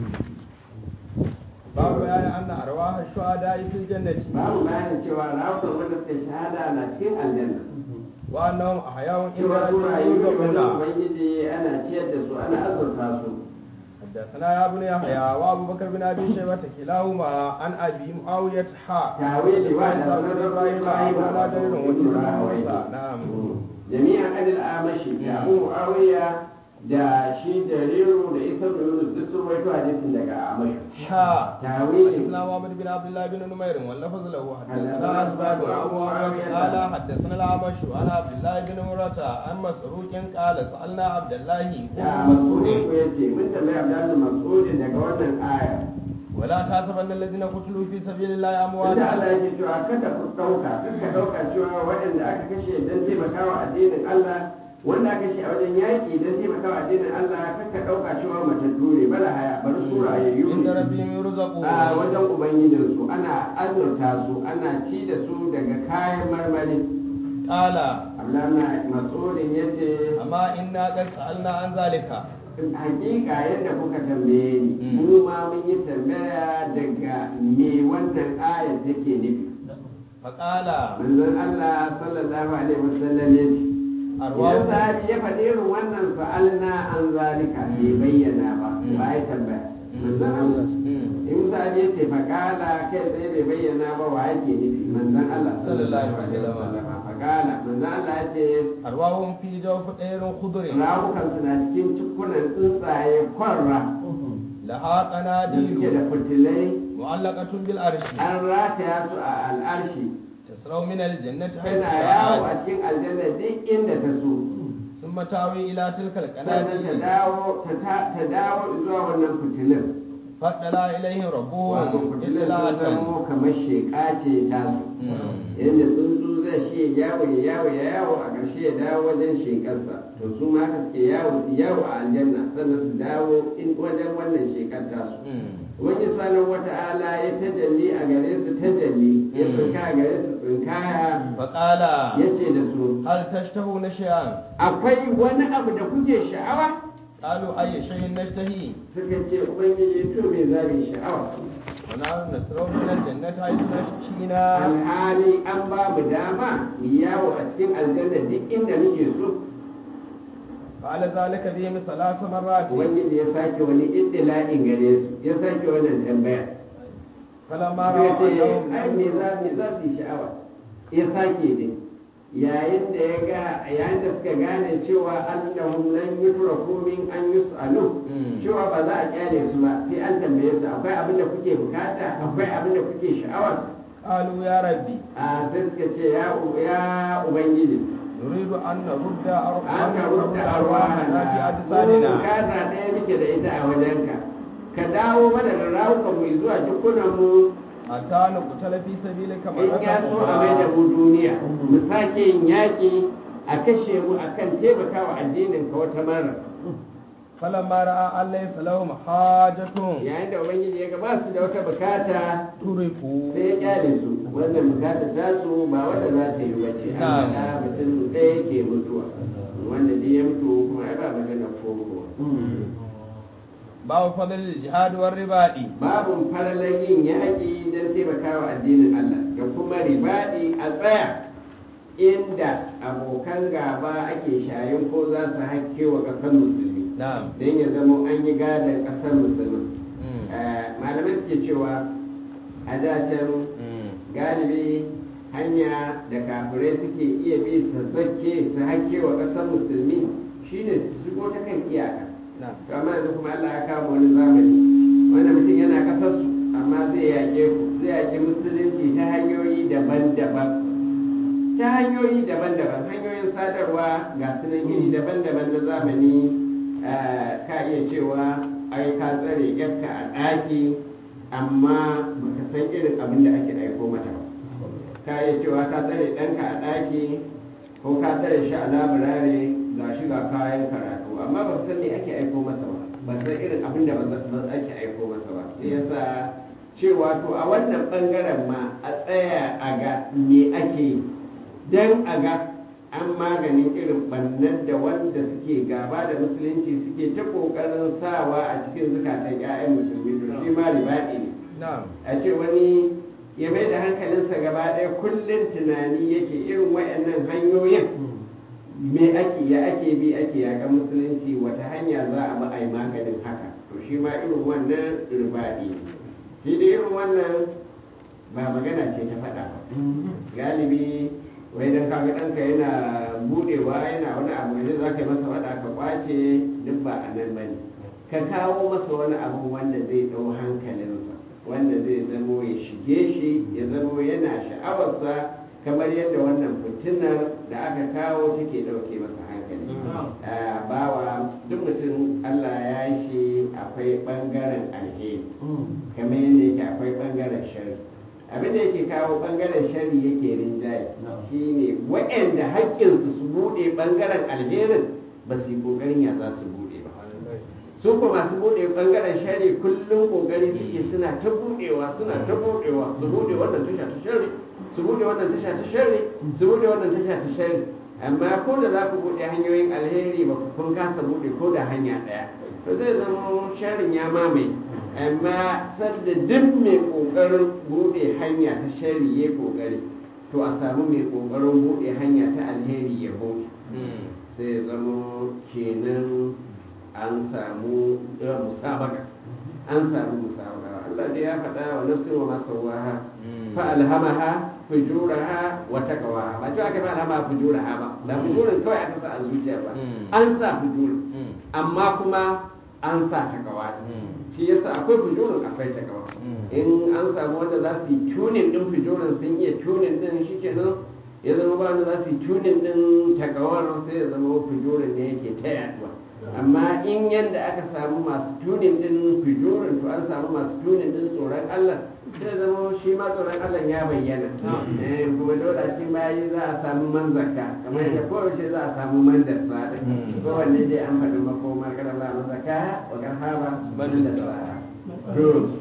باب بيان ان ارواح الشهداء في الجنه babu bayanin cewa rawukan wanda suka shahada na cikin aljanna وانهم احياء عند cewa su ربهم rayu ne wani يرزقون ubangiji ana ciyar da su ana azurta su حدثنا يا ابن يحيى وابو بكر بن ابي شيبه كلاهما عن ابي معاويه حاء tawili wa da عن sunan ابراهيم ibrahim ولا دليل وجه موسى wa نعم jami'an adil amashi da abu muawiya da shi jariru da isa da yunus duk sun rawaito hadisin daga amashi حاء tawili حدثنا محمد بن عبد الله بن نمير واللفظ له حدثنا حدثنا اسباب أبو ابو معاوية. معاويه قال حدثنا الاعمش عن عبد الله بن مرة عن مسروق قال سالنا عبد الله ya بن mas'ud مسعود ya ce mun tambayi abdullahi mas'ud daga wannan aya ولا تحسبن الذين قتلوا في سبيل الله wanda امواتا Allah yake cewa kada ku ɗauka ka ɗauka cewa waɗanda aka kashe don taimakawa addinin Allah wanda aka kashe a wajen yaƙi don taimakawa addinin Allah kaka ɗauka cewa matattu ne bala haya bari su rayayyu عند ne ربهم يرزقون a wajen ubangijinsu ana azurta su ana ci da su daga kayan marmari قال Abdullahi Mas'udin ya ce amma inna qad sa'alna an zalika hakika yadda kuka tambaye ni Mm. mu ma mun yi tambaya daga me wannan ayar take nufi faqala manzon Allah sallallahu alaihi wasallam ya ce idan arwahu sahabi ya faɗi irin wannan fa'alna an zalika bai bayyana ba Mm. ba ya tambaya manzon Allah Mm. in sahabi ya ce faƙala kai tsaye bai bayyana ba wa yake nufi manzon Allah Sallallahu alaihi wasallam. faƙala manzon Allah ya ce arwahum fi jawf ɗairin khudrin rawukan suna cikin cikunan tsuntsaye kwarra laha da suke da qanadilu fitilai mu'allaqatun bil arshi an rataya su a al'arshi tasraw min al jannati haythu tana yawo a sha'at cikin aljanna duk inda ta so thumma tawi ila tilka al sannan ta qanadil dawo ta ta- ta dawo zuwa wannan fitilin fadala ilayhim wato rabbuhum fitilin sun itlatan zamo kamar sheƙa ce ta su yadda tsuntsu zai shi ya yawo ya yawo ya yawo a ƙarshe ya dawo wajen shekarsa to su ma haka suke yawo su yawo a aljanna sannan su dawo in wajen wannan shekar tasu wani sanin wata'ala ya tajalli a gare su tajalli ya Mm. tsinka a gare su tsinkaya faqala ya ce da su hal tashtahuna shay'an akwai wani abu da kuke sha'awa qalu ayya shay'in nashtahi suka ce ubangiji to me za mu yi sha'awa wa nahnu nasraw min al jannati haythu nashina alhali an ba mu dama mu yawo a cikin aljanna duk inda muke so qala zalika bihim salasa marrati ubangiji ya sake wani iddila'in gare su ya sake wannan tambaya falamma ya ra'a ce annahum ai me za me za su yi sha'awa ya sake din yayin da ya ga yayin da suka gane cewa annahum lan yutraku min an yus'alu Mm. cewa ba za a kyale su ba sai an tambaye su akwai abin da kuke bukata akwai abin da kuke sha'awa qalu ya rabbi a sai suka ce ya u- ya ubangiji nuridu an narudda ar- an ka narudda rubuta arwahana fi arwahana ko ajsadina bukata ɗaya muke da ita a wajenka ka dawo mana da rawukan mu zuwa jikunan mu hatta nuqtala fi sabilika in ya so a mai da mu duniya mu sake yin yaƙi a kashe mu akan taimakawa addinin ka wata mara falamma ra'a an laysa lahum hajatun yayin da ubangiji ya ga ba su da wata bukata turiku sai ya kyale su wannan bukata ta su ba wanda za ta yi bace an Na'am. faɗa mutum sai yake mutuwa wanda dai ya mutu kuma ai ba magana ko babu fadlil jihad war ribadi babu falalar yin yaƙi don taimakawa addinin Allah da kuma ribaɗi a tsaya inda abokan gaba ake shayin ko za su hakke wa ƙasar musulmi na'am don ya zama an yi gadon ƙasar musulmi Mm. Eh, malamai suke cewa a da can Mm. galibi hanya da kafirai suke iya bi su zakke su hakke wa ƙasar musulmi shine su shigo ta kan iyaka na'am to amma yanzu kuma Allah ya kama wani zamani wanda mutum yana kasar su amma zai yaƙe ku zai yaƙi musulunci ta hanyoyi daban-daban ta hanyoyi daban-daban hanyoyin sadarwa ga sunan iri daban-daban na zamani eh, ka iya cewa ai ka tsare yarka a ɗaki amma baka san irin abin da ake aiko mata ba ka iya cewa ka tsare ɗanka a ɗaki ko ka tsare shi a labirare ga shi ga kayan karatu amma ba san me ake aiko masa ba ba san irin abin da ba za- ake aiko masa ba shi yasa cewa to a wannan bangaren ma a tsaya a ga me ake yi dan a ga an maganin irin bannan da wanda suke gaba da musulunci suke ta kokarin sawa a cikin zukatan 'ya'yan musulmi to shi ma ribaɗi ne na'am a ce wani ya mai da hankalinsa gaba ɗaya kullum tunani yake irin wayannan hanyoyin me ake ya ake bi ake yaƙa musulunci wata hanya za a bi a yi maganin haka to shi ma irin wannan ribaɗi ne shi da irin wannan ba magana ce ta faɗa ba galibi wai dan kaga ɗanka yana buɗewa yana wani abu ne za ka yi masa faɗa ka kwace duk ba a nan ba ne ka kawo masa wani abu wanda zai ɗau hankalinsa wanda zai zamo ya shige shi ya zamo yana sha'awarsa kamar yadda wannan fitinar da aka kawo take ɗauke masa hankali Ah, bawa duk mutum Allah ya yi shi akwai ɓangaren alheri kamar yadda yake akwai ɓangaren shari abin da yake kawo ɓangaren shari yake rinjaye shine waɗanda haƙƙinsu su buɗe ɓangaren alherin ba su yi ƙoƙarin ya za su buɗe ba su ko masu buɗe ɓangaren shari kullum ƙoƙari suke suna ta buɗewa suna ta buɗewa su buɗe wannan tasha ta shari su buɗe wannan tasha ta shari su buɗe wannan tasha ta shari amma ko da za ku buɗe hanyoyin alheri ba ku kun kasa buɗe ko da hanya ɗaya to zai zama sharin ya mamaye amma sadda duk mai ƙoƙarin buɗe hanya ta shari ya ƙoƙari to a samu mai ƙoƙarin buɗe hanya ta alheri ya buɗe sai ya zama kenan an samu musabaka an samu musabaka Allah dai ya faɗa wa nafsin wa masawaha fa alhamaha fujuraha wa taqwaha ba cewa aka fa alhamaha fujuraha ba da fujurin kawai aka sa a zuciya ba an sa fujurin amma kuma an sa taqwa shi yasa akwai fujurin akwai taqwa in an samu wanda za su yi tunin din fujurin sun iya tunin din shikenan ya zama ba wanda za su yi tunin din takawar sai ya zama fujurin ne yake ta yaduwa amma in yadda aka samu masu tunin din fujurin to an samu masu tunin din tsoron Allah sai zama shi ma tsoron Allah ya bayyana Eh, kuma dole a cikin bayi za a samu manzaka kamar yadda kowace za a samu mandarsa da kowanne dai an faɗi makomar kada ba manzaka wa karhaba mandarsa to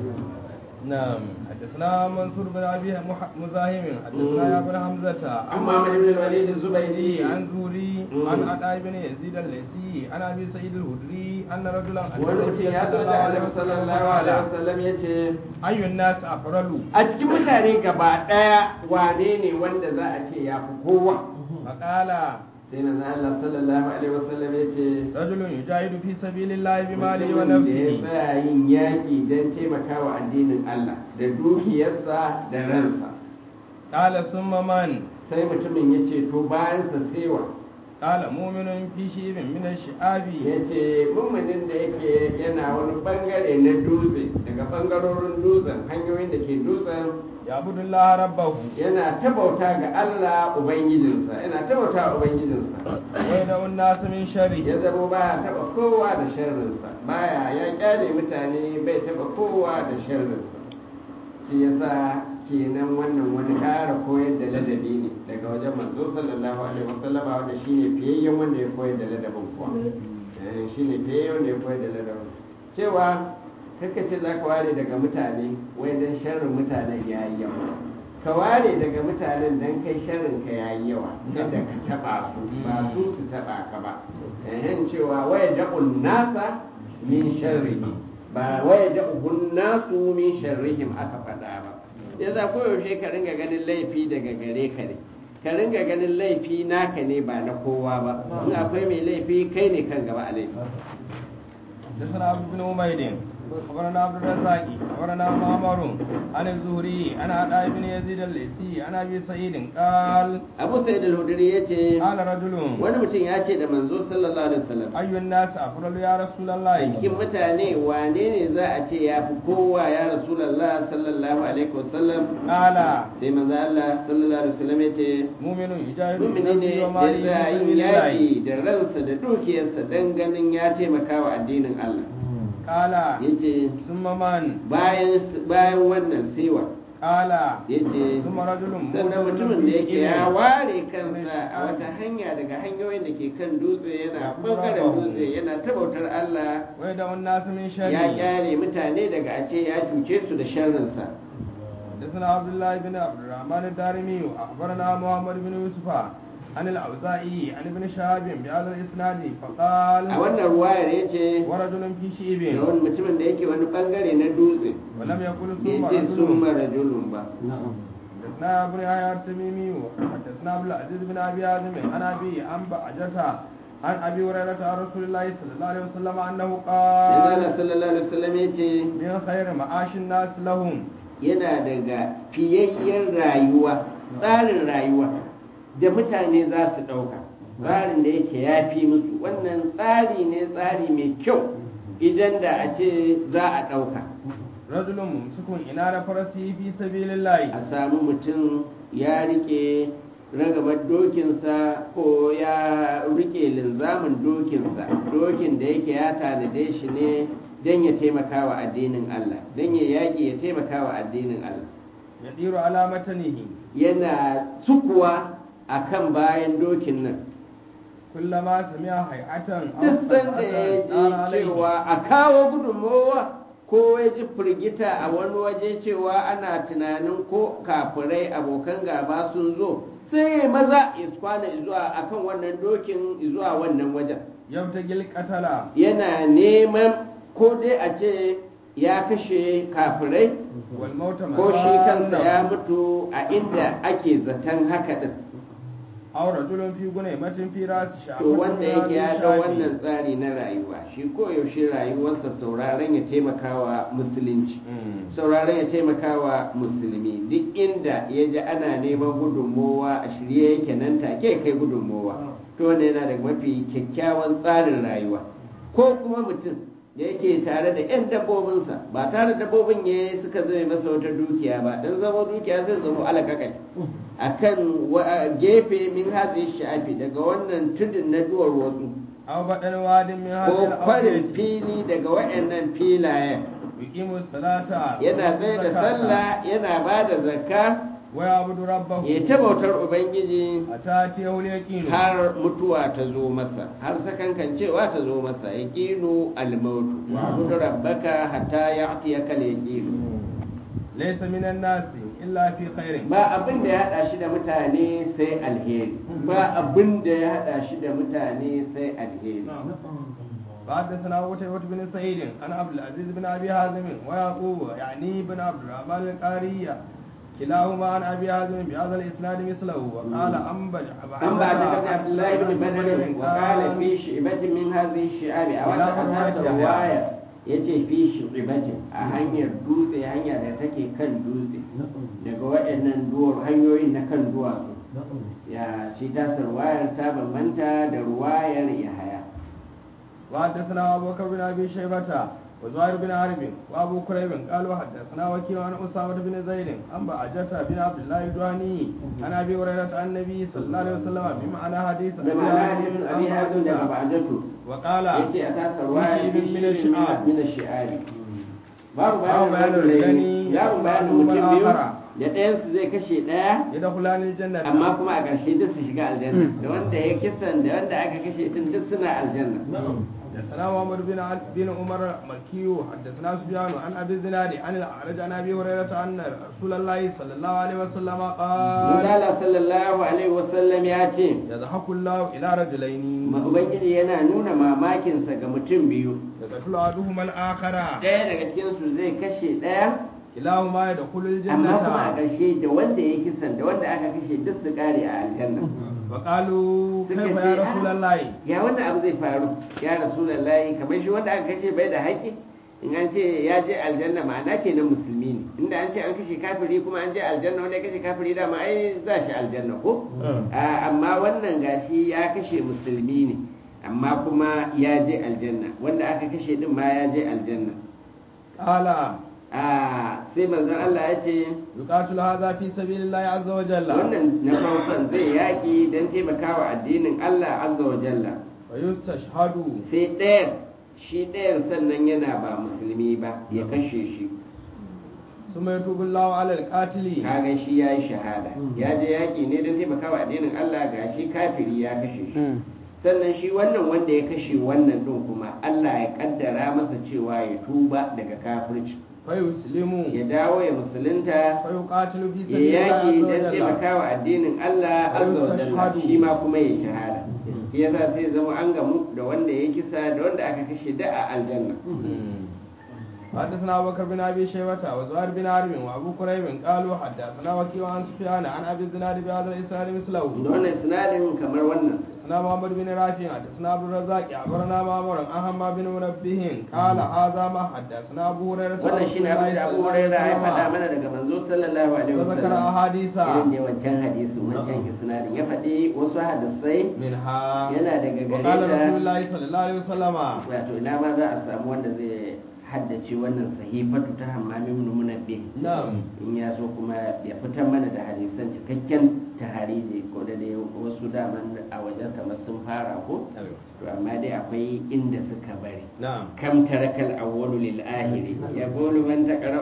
نعم حدثنا منصور بن ابي مح- مزاحم حدثنا يا ابن حمزه amma mai bin walid zubairi عن زوري مم. عن عطاء بن يزيد الليثي عن ابي سعيد الخدري ان رجلا أتى wani mutum النبي ya zo da annabi sallallahu alaihi wasallam ya ce اي الناس افضل a cikin mutane gaba ɗaya wane ne wanda za a ce ya fi kowa فقال sai na Allah sallallahu alaihi wasallam ya ce رجل يجاهد في سبيل الله بماله mutumin da ya ونفسه tsaya yin yaƙi don taimakawa addinin Allah da dukiyarsa da ransa قال ثم من sai mutumin ya ce to bayansa sewa قال مؤمن في شيء من الشعاب ya ce mummunin da yake yana wani bangare na dutse daga bangarorin dutsen hanyoyin da ke dutsen يعبد الله ربه yana ta bauta ga Allah Ubangijinsa yana ta bauta wa Ubangijinsa ويدعو الناس من شره ya zama baya taba kowa da sharrinsa baya ya kyale mutane bai taba kowa da sharrinsa shi yasa kenan wannan wani ƙara koyar da ladabi ne daga wajen manzo sallallahu alaihi wasallama wanda shine fiyayyen wanda ya koyar da ladabin kuwa Eh, shine fiyayyen wanda ya koyar da ladabin cewa kaka ce za ka ware daga mutane wai dan sharrin mutanen ya yi yawa ka ware daga mutanen dan kai sharrin ka ya yi yawa kada ka taba su ba su su taba ka ba ehen cewa waya da'un nasa min sharrihi ba waya da'un nasu min sharrihim aka faɗa ba ya za koyaushe ka ringa ganin laifi daga gare ka ne ka ringa ganin laifi naka ne ba na kowa ba in akwai mai laifi kai ne kan gaba a laifi حدثنا عبد بن عبيد أخبرنا عبد الرزاق أخبرنا معمر عن الزهري عن عطاء بن يزيد الليثي عن أبي سعيد قال abu sa'id al-hudri yace قال رجل wani mutum ya ce da manzo sallallahu alaihi wasallam أي الناس أفضل يا رسول a الله cikin mutane wane ne za a ce ya fi kowa ya rasulullah sallallahu alaihi wasallam قال sai manzo Allah sallallahu alaihi wasallam ya ce مؤمن يجاهد mumini ne بنفسه da وماله za في yin سبيل الله yaƙi da ransa da dukiyarsa don ganin ya taimaka wa addinin Allah قال yace ثم من bayan bayan wannan sewa قال yace ثم رجل sannan mutumin da yake ya ware kansa a wata hanya daga hanyoyin da ke kan dutse yana bangaren dutse yana tabautar Allah ويدعو الناس من ya شره kyale mutane daga a ce ya cuce su da sharrinsa حدثنا عبد الله بن عبد الرحمن الدارمي أخبرنا محمد بن يوسف عن الأوزاعي عن ابن شهاب بهذا الإسناد فقال a wannan ruwayar ya ce ورجل في da شيب wani mutumin da yake wani bangare na dutse ولم يقل ثم bai ce sun رجل mara julun ba حدثنا ابن يحيى التميمي حدثنا عبد العزيز بن ابي حازم عن ابي عن بعجته عن ابي هريره عن رسول الله صلى الله عليه وسلم انه Yanzu قال Allah sallallahu alaihi wasallam ya ce من خير معاش الناس لهم yana daga fiyayyen rayuwa tsarin rayuwa da mutane za su ɗauka tsarin da yake ya fi musu wannan tsari ne tsari mai kyau idan da a ce za a ɗauka رجل ممسك إنار فرسه في سبيل الله a samu mutum ya rike ragamar dokinsa ko ya rike linzamin dokinsa dokin da yake ya tanade shi ne don ya taimaka wa addinin Allah don ya yaƙi ya taimaka wa addinin Allah يدير على متنه yana sukuwa a kan bayan dokin nan كلما سمع هيئة أو duk sanda ya صيحة ji نار عليه cewa a kawo gudunmowa ko ya ji firgita a wani waje cewa ana tunanin ko kafirai abokan gaba sun zo sai ya maza ya kwana zuwa akan wannan dokin zuwa wannan wajen يبتغي القتل yana neman ko dai a ce ya kashe kafirai والموت ko shi kansa ya مظانه mutu a inda ake zaton haka din أو رجل في غنيمة في رأس شعب to wanda yake ya ga wannan tsari na rayuwa shi koyaushe rayuwarsa sauraron ya taimakawa musulunci sauraron ya taimakawa musulmi duk inda ya ji ana neman gudunmowa a shirye yake nan take kai gudunmowa to wanda yana da mafi kyakkyawan tsarin rayuwa ko kuma mutum da yake tare da 'yan dabbobinsa ba tare da dabbobin ya suka zai masa wata dukiya ba don zama dukiya zai zama alakakai a kan gefe min hatsi shafi daga wannan tudun na duwar wasu أو بدل واد من ko هذه kwarin الأودية fili daga waɗannan filayen يقيم الصلاة yana tsaye da sallah yana ba da zakka ويعبد ربه ya ta bautar ubangiji أتاتيه اليقين har mutuwa ta zo masa har sakankancewa ta zo masa ya ƙinu almautu wa abudu rabbaka hatta ya atiya kal yaqinu ليس من الناس إلا في خير ba abin da ya hada shi da mutane sai alheri ba abin da ya hada shi da mutane sai alheri حدثنا قتيبة بن سعيد عن عبد العزيز بن ابي حازم ويعقوب يعني بن عبد الرحمن القاري كلاهما عن ابي حازم بهذا الاسناد مثله وقال انبج an ba ta kan abdullahi bin badar wa qala fi shi'batin min hadhihi shi'abi a wata asasa riwaya yace fi shi'batin a hanyar dutse hanya da take kan dutse daga waɗannan duwar hanyoyin na kan duwatsu ya shi ta sarwayar ta bambanta da ruwayar yahaya وحدثنا ابو بكر بن ابي شيبه وزهير بن حرب وابو كريب قالوا حدثنا وكيل عن اسامه بن زيد عن بعجة بن عبد الله الجهني عن ابي هريره عن النبي صلى الله عليه وسلم بمعنى حديث da ma'ana hadisin abi hazin daga ba'datu وقال yace a ta sarwayar fi min ash-shi'ab. min ash-shi'ari babu Babu bayanin bayanin gani, babu bayanin ma'lumar mutum biyu akhara. da ɗayansu zai kashe ɗaya يدخلان الجنه amma kuma a ƙarshe duk su shiga aljanna da wanda ya kisan da wanda aka kashe din duk suna aljanna حدثنا محمد بن عل- بن عمر مكي حدثنا سفيان عن ابي الزناد عن الاعرج عن ابي هريره ان رسول الله صلى الله عليه وسلم قال Manzala sallallahu alaihi wasallam ya ce يضحك الله الى رجلين ma ubangiji yana nuna mamakinsa ga mutum biyu يقتل احدهما الاخر ɗaya daga cikinsu zai kashe ɗaya كلاهما يدخل amma kuma a الجنه ƙarshe da wanda ya kisan da wanda aka kashe duk su ƙare a aljanna فقالوا Suka كيف ce, يا "Ah, رسول الله ya wannan abu zai faru ya rasulullahi kamar shi wanda aka kashe bai da haƙƙi in an ce ya je aljanna ma'ana kenan musulmi ne inda an ce an kashe kafiri kuma an je aljanna wanda ya kashe kafiri dama ai za shi aljanna ko Ah, amma wannan gashi ya kashe musulmi ne amma kuma ya je aljanna wanda aka kashe din ma ya je aljanna قال Ah, sai manzon Allah ya ce يقاتل هذا في سبيل الله عز وجل wannan na farkon zai yaƙi don taimakawa addinin Allah azza wa jalla ويستشهد sai ɗayan shi ɗayan sannan yana ba musulmi ba ya kashe shi ثم يتوب الله على القاتل kaga shi ya yi shahada ya je yaƙi ne don taimakawa addinin Allah ga shi kafiri ya kashe shi sannan shi wannan wanda ya kashe wannan ɗin kuma Allah ya ƙaddara masa cewa ya tuba daga kafirci فيسلم ya dawo ya musulunta فيقاتل في ya سبيل الله yaƙi عز don وجل taimakawa addinin Allah azza wa jalla Shahadu. shi ma kuma ya shahada shi yasa sai zama an gamu da wanda ya kisa da wanda aka kashe da a aljanna حدثنا ابو بكر بن ابي شيبه وزهير بن حرب وابو كريب قالوا حدثنا وكيع عن سفيان عن ابي الزناد بهذا الاسناد da مثله wannan sinadin kamar wannan حدثنا محمد بن رافع حدثنا عبد الرزاق اخبرنا معمر عن حماد بن منبه قال هذا ما حدثنا ابو هريره عن wannan shine abin da Abu Hurairah ya faɗa وسلم mana daga manzo sallallahu alaihi وذكر wasallam احاديث irin da wancan hadisin wancan isnadin ya faɗi wasu hadisai منها yana daga وقال gare رسول ta الله صلى الله عليه وسلم wato ina ma za a samu wanda zai haddace wannan sahifatu ta hammami ibn munabbih نعم in ya so kuma ya fitar mana da hadisan cikakken tahariji ko da dai wasu daman a wajen kamar sun fara ko to amma dai akwai inda suka bari نعم كم ترك الأول للآخر يقول من تقرأ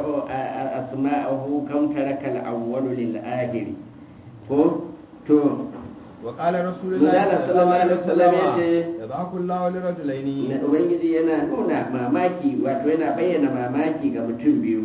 أسماءه كم ترك الأول للآخر هو تو وقال رسول Manzo الله Allah صلى الله عليه sallallahu alaihi wasallam وسلم yace, يضحك الله لرجلين na Ubangiji yana nuna mamaki wato yana bayyana mamaki ga mutum biyu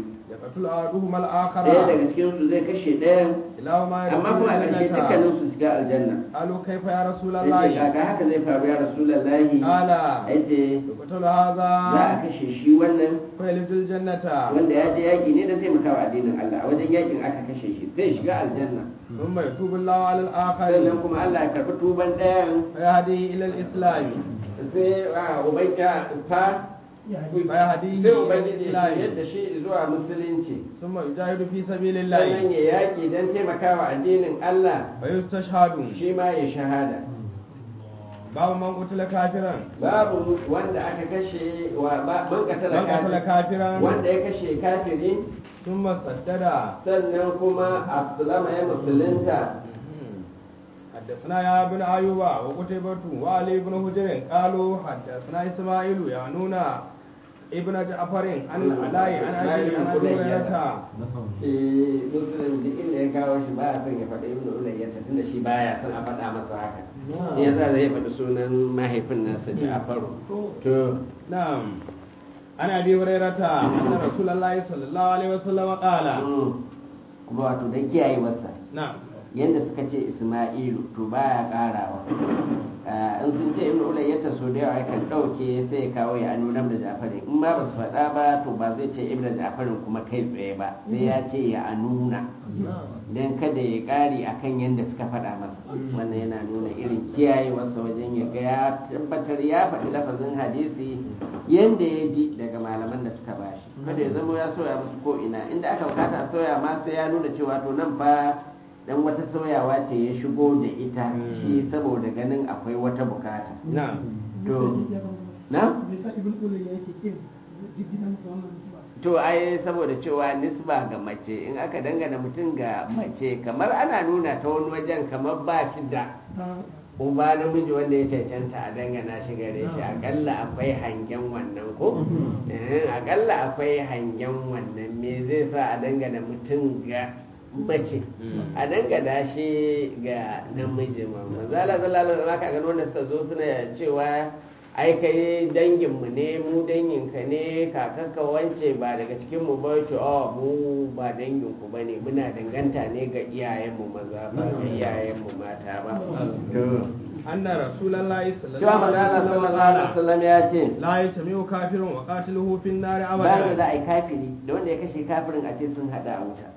يقتل أحدهما ɗaya الآخر daga cikin su zai kashe ɗayan كلاهما amma يدخل kuma a ƙarshe الجنة dukkanin su shiga aljanna قالوا كيف يا رسول yace الله kaka haka zai faru ya rasulullahi قال yace يقتل za a هذا kashe shi wannan فيلد الجنة wanda ya je yaƙi ne don taimakawa addinin Allah a wajen yaƙin aka kashe shi sai shiga aljanna ثم يتوب الله على الآخر sannan kuma Allah ya karɓi tuban ɗayan فيهديه إلى الإسلام sai a ubangiya fa فيهديه sai إلى ubangiji ya الإسلام yadda shi zuwa musulunci ثم يجاهد في سبيل sannan الله ya yaƙi don taimakawa addinin Allah ويستشهد shi ma ya shahada باب من قتل كافرا babu wanda aka kashe wa ba man katala من قتل kafiri كافرا wanda ya kashe kafiri ثم سدد sannan kuma Abdulama ya musulunta حدثنا يا ابن أيوب وقتيبة وعلي بن حجر قالوا حدثنا إسماعيل يعنون ابن جعفر عن العلاء عن أبي عن أبي هريرة shi musulun duk inda ya kawo shi baya son ya faɗi ibnu ulayyata tunda shi baya son a faɗa masa haka shi yasa zai faɗi sunan mahaifin nasa Ja'faru to نعم عن أبي هريرة أن رسول الله صلى الله عليه وسلم قال mm, kuma wato dan kiyaye wasa نعم yadda suka ce Isma'ilu to baya karawa Ah, in sun ce ibnu ulayyata so da yawa kan ɗauke sai ya kawo ya anu da Ja'farin in ma ba su faɗa ba to ba zai ce ibnu Ja'farin kuma kai tsaye ba sai ya ce ya anuna don kada ya ƙari a kan yadda suka faɗa masa wannan yana nuna irin kiyayewarsa wajen ya ga ya tabbatar ya faɗi lafazin hadisi yadda ya ji daga malaman da suka bashi kada ya zama ya soya musu ko ina inda aka bukata a soya ma sai ya nuna cewa to nan fa dan wata soyawa ce ya shigo da ita shi saboda ganin akwai wata bukata نعم to na to ai saboda cewa nisba ga mace in aka dangana mutum ga mace kamar ana nuna ta wani wajen kamar ba shi da uba namiji wanda ya cancanta a dangana shi gare shi akalla akwai hangen wannan ko Eh, akalla akwai hangen wannan me zai sa a dangana mutum ga mace a dangana shi ga namiji ma manzala sallallahu alaihi wasallam ka ga wanda suka zo suna cewa ai kai danginmu ne mu danginka ne kakanka wance ba daga cikin mu ba to a mu ba danginku ba ne muna danganta ne ga iyayenmu maza ba ga iyayenmu mata ba to أن رسول الله صلى الله cewa عليه manzala وسلم sallallahu alaihi قال wasallam ya ce لا يجتمع كافر وقاتله في النار bayan da za أبدا a yi kafiri da wanda ya kashe kafirin a ce sun hada a wuta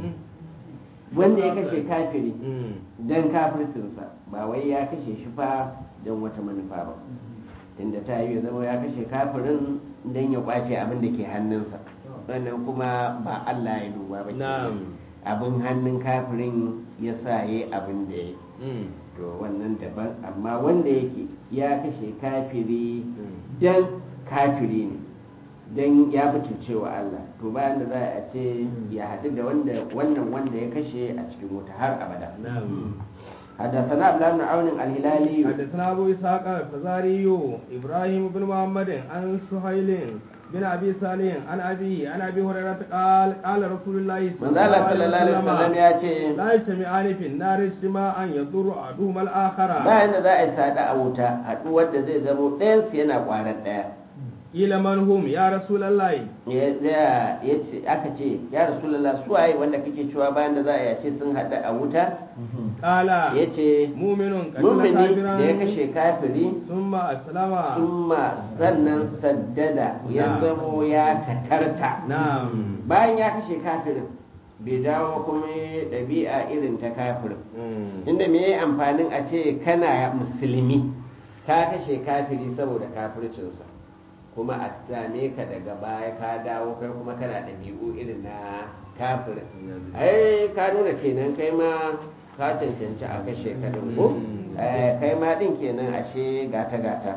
wanda ya kashe kafiri Mm. don kafircinsa ba wai ya kashe shi fa don wata manufa ba inda ta yi ya zama ya kashe kafirin don ya kwace abin da ke hannunsa wannan kuma ba Allah ya duba ba ke Na'am. abin hannun kafirin ya sa ya abin da ya Mm. to wannan daban amma wanda yake ya kashe kafiri Mm. don kafiri ne don ya butulce wa Allah to bayan da za a ce ya haɗu da wanda wannan wanda ya kashe a cikin wuta har abada نعم حدثنا عبد الله بن عون الهلالي حدثنا أبو إسحاق الفزاري إبراهيم بن محمد عن سهيل بن أبي صالح عن أبي عن أبي هريرة قال قال رسول الله من ذلك صلى الله عليه وسلم ya ce لا يجتمعان في النار اجتماعا يضر أحدهما الآخر bayan da za a yi sada a wuta haɗuwar da zai zamo ɗayansu yana ƙwarar ɗaya قيل من هم يا رسول الله ya ya- ya ce aka ce ya rasulullah su waye wanda kake cewa bayan da za a yace sun haɗu a wuta قال ya ce مؤمن قتل mumini كافرا da ya kashe kafiri ثم أسلم summa sannan saddada ya Na'am. zamo ya katarta نعم bayan ya kashe kafirin bai dawo kuma ɗabi'a irin ta kafirin مم. inda me yayi amfanin a ce kana musulmi ka kashe kafiri saboda kafircinsa kuma a same ka daga baya ka dawo kai kuma kana ɗabi'u irin na kafirin ai ka nuna kenan kai ma ka cancanci a kashe ka din ko Eh, kai ma din kenan ashe gata gata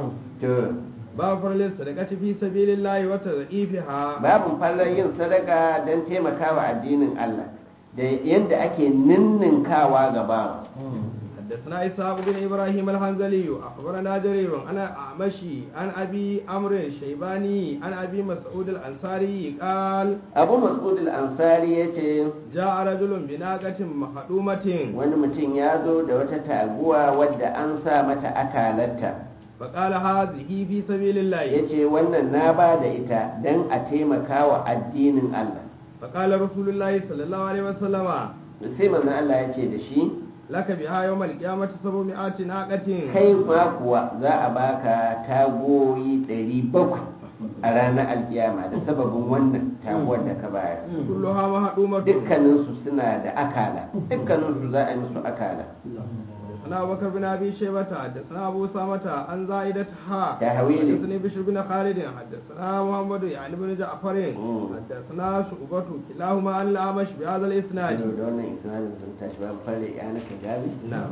to باب فرل الصدقة في سبيل الله وتضعيفها babin fallar yin sadaka don taimakawa addinin Allah da yadda ake ninninkawa ga bawa حدثنا إسحاق بن إبراهيم الحنزلي أخبرنا جرير أنا أعمشي عن أبي عمرو الشيباني عن أبي مسعود الأنصاري قال abu mas'ud al-ansari ya ce جاء رجل بناقة مخدومة wani mutum ya zo da wata taguwa wadda an sa mata akalarta فقال هذه في سبيل ya الله ce wannan na ba da ita don a taimaka wa addinin Allah فقال رسول الله صلى الله عليه وسلم sai manzon Allah ya ce da shi لك بها يوم القيامة سبعمائة ناقة kai ma kuwa za a baka tagoyi ɗari bakwai a ranar alkiyama da sababin wannan taguwar da ka bayar كلها مهدومة dukkaninsu suna da akala dukkaninsu za a yi musu akala حدثنا أبو بكر بن أبي شيبة حدثنا أبو سامة عن زائدة ها تهويل. حدثني بشر بن خالد حدثنا محمد يعني بن جعفر مم. حدثنا شعبة كلاهما عن الأعمش بهذا الإسناد da wannan isnadin sun tashi ba fare ya naka gabi نعم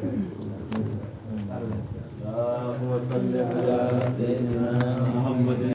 اللهم صل على سيدنا محمد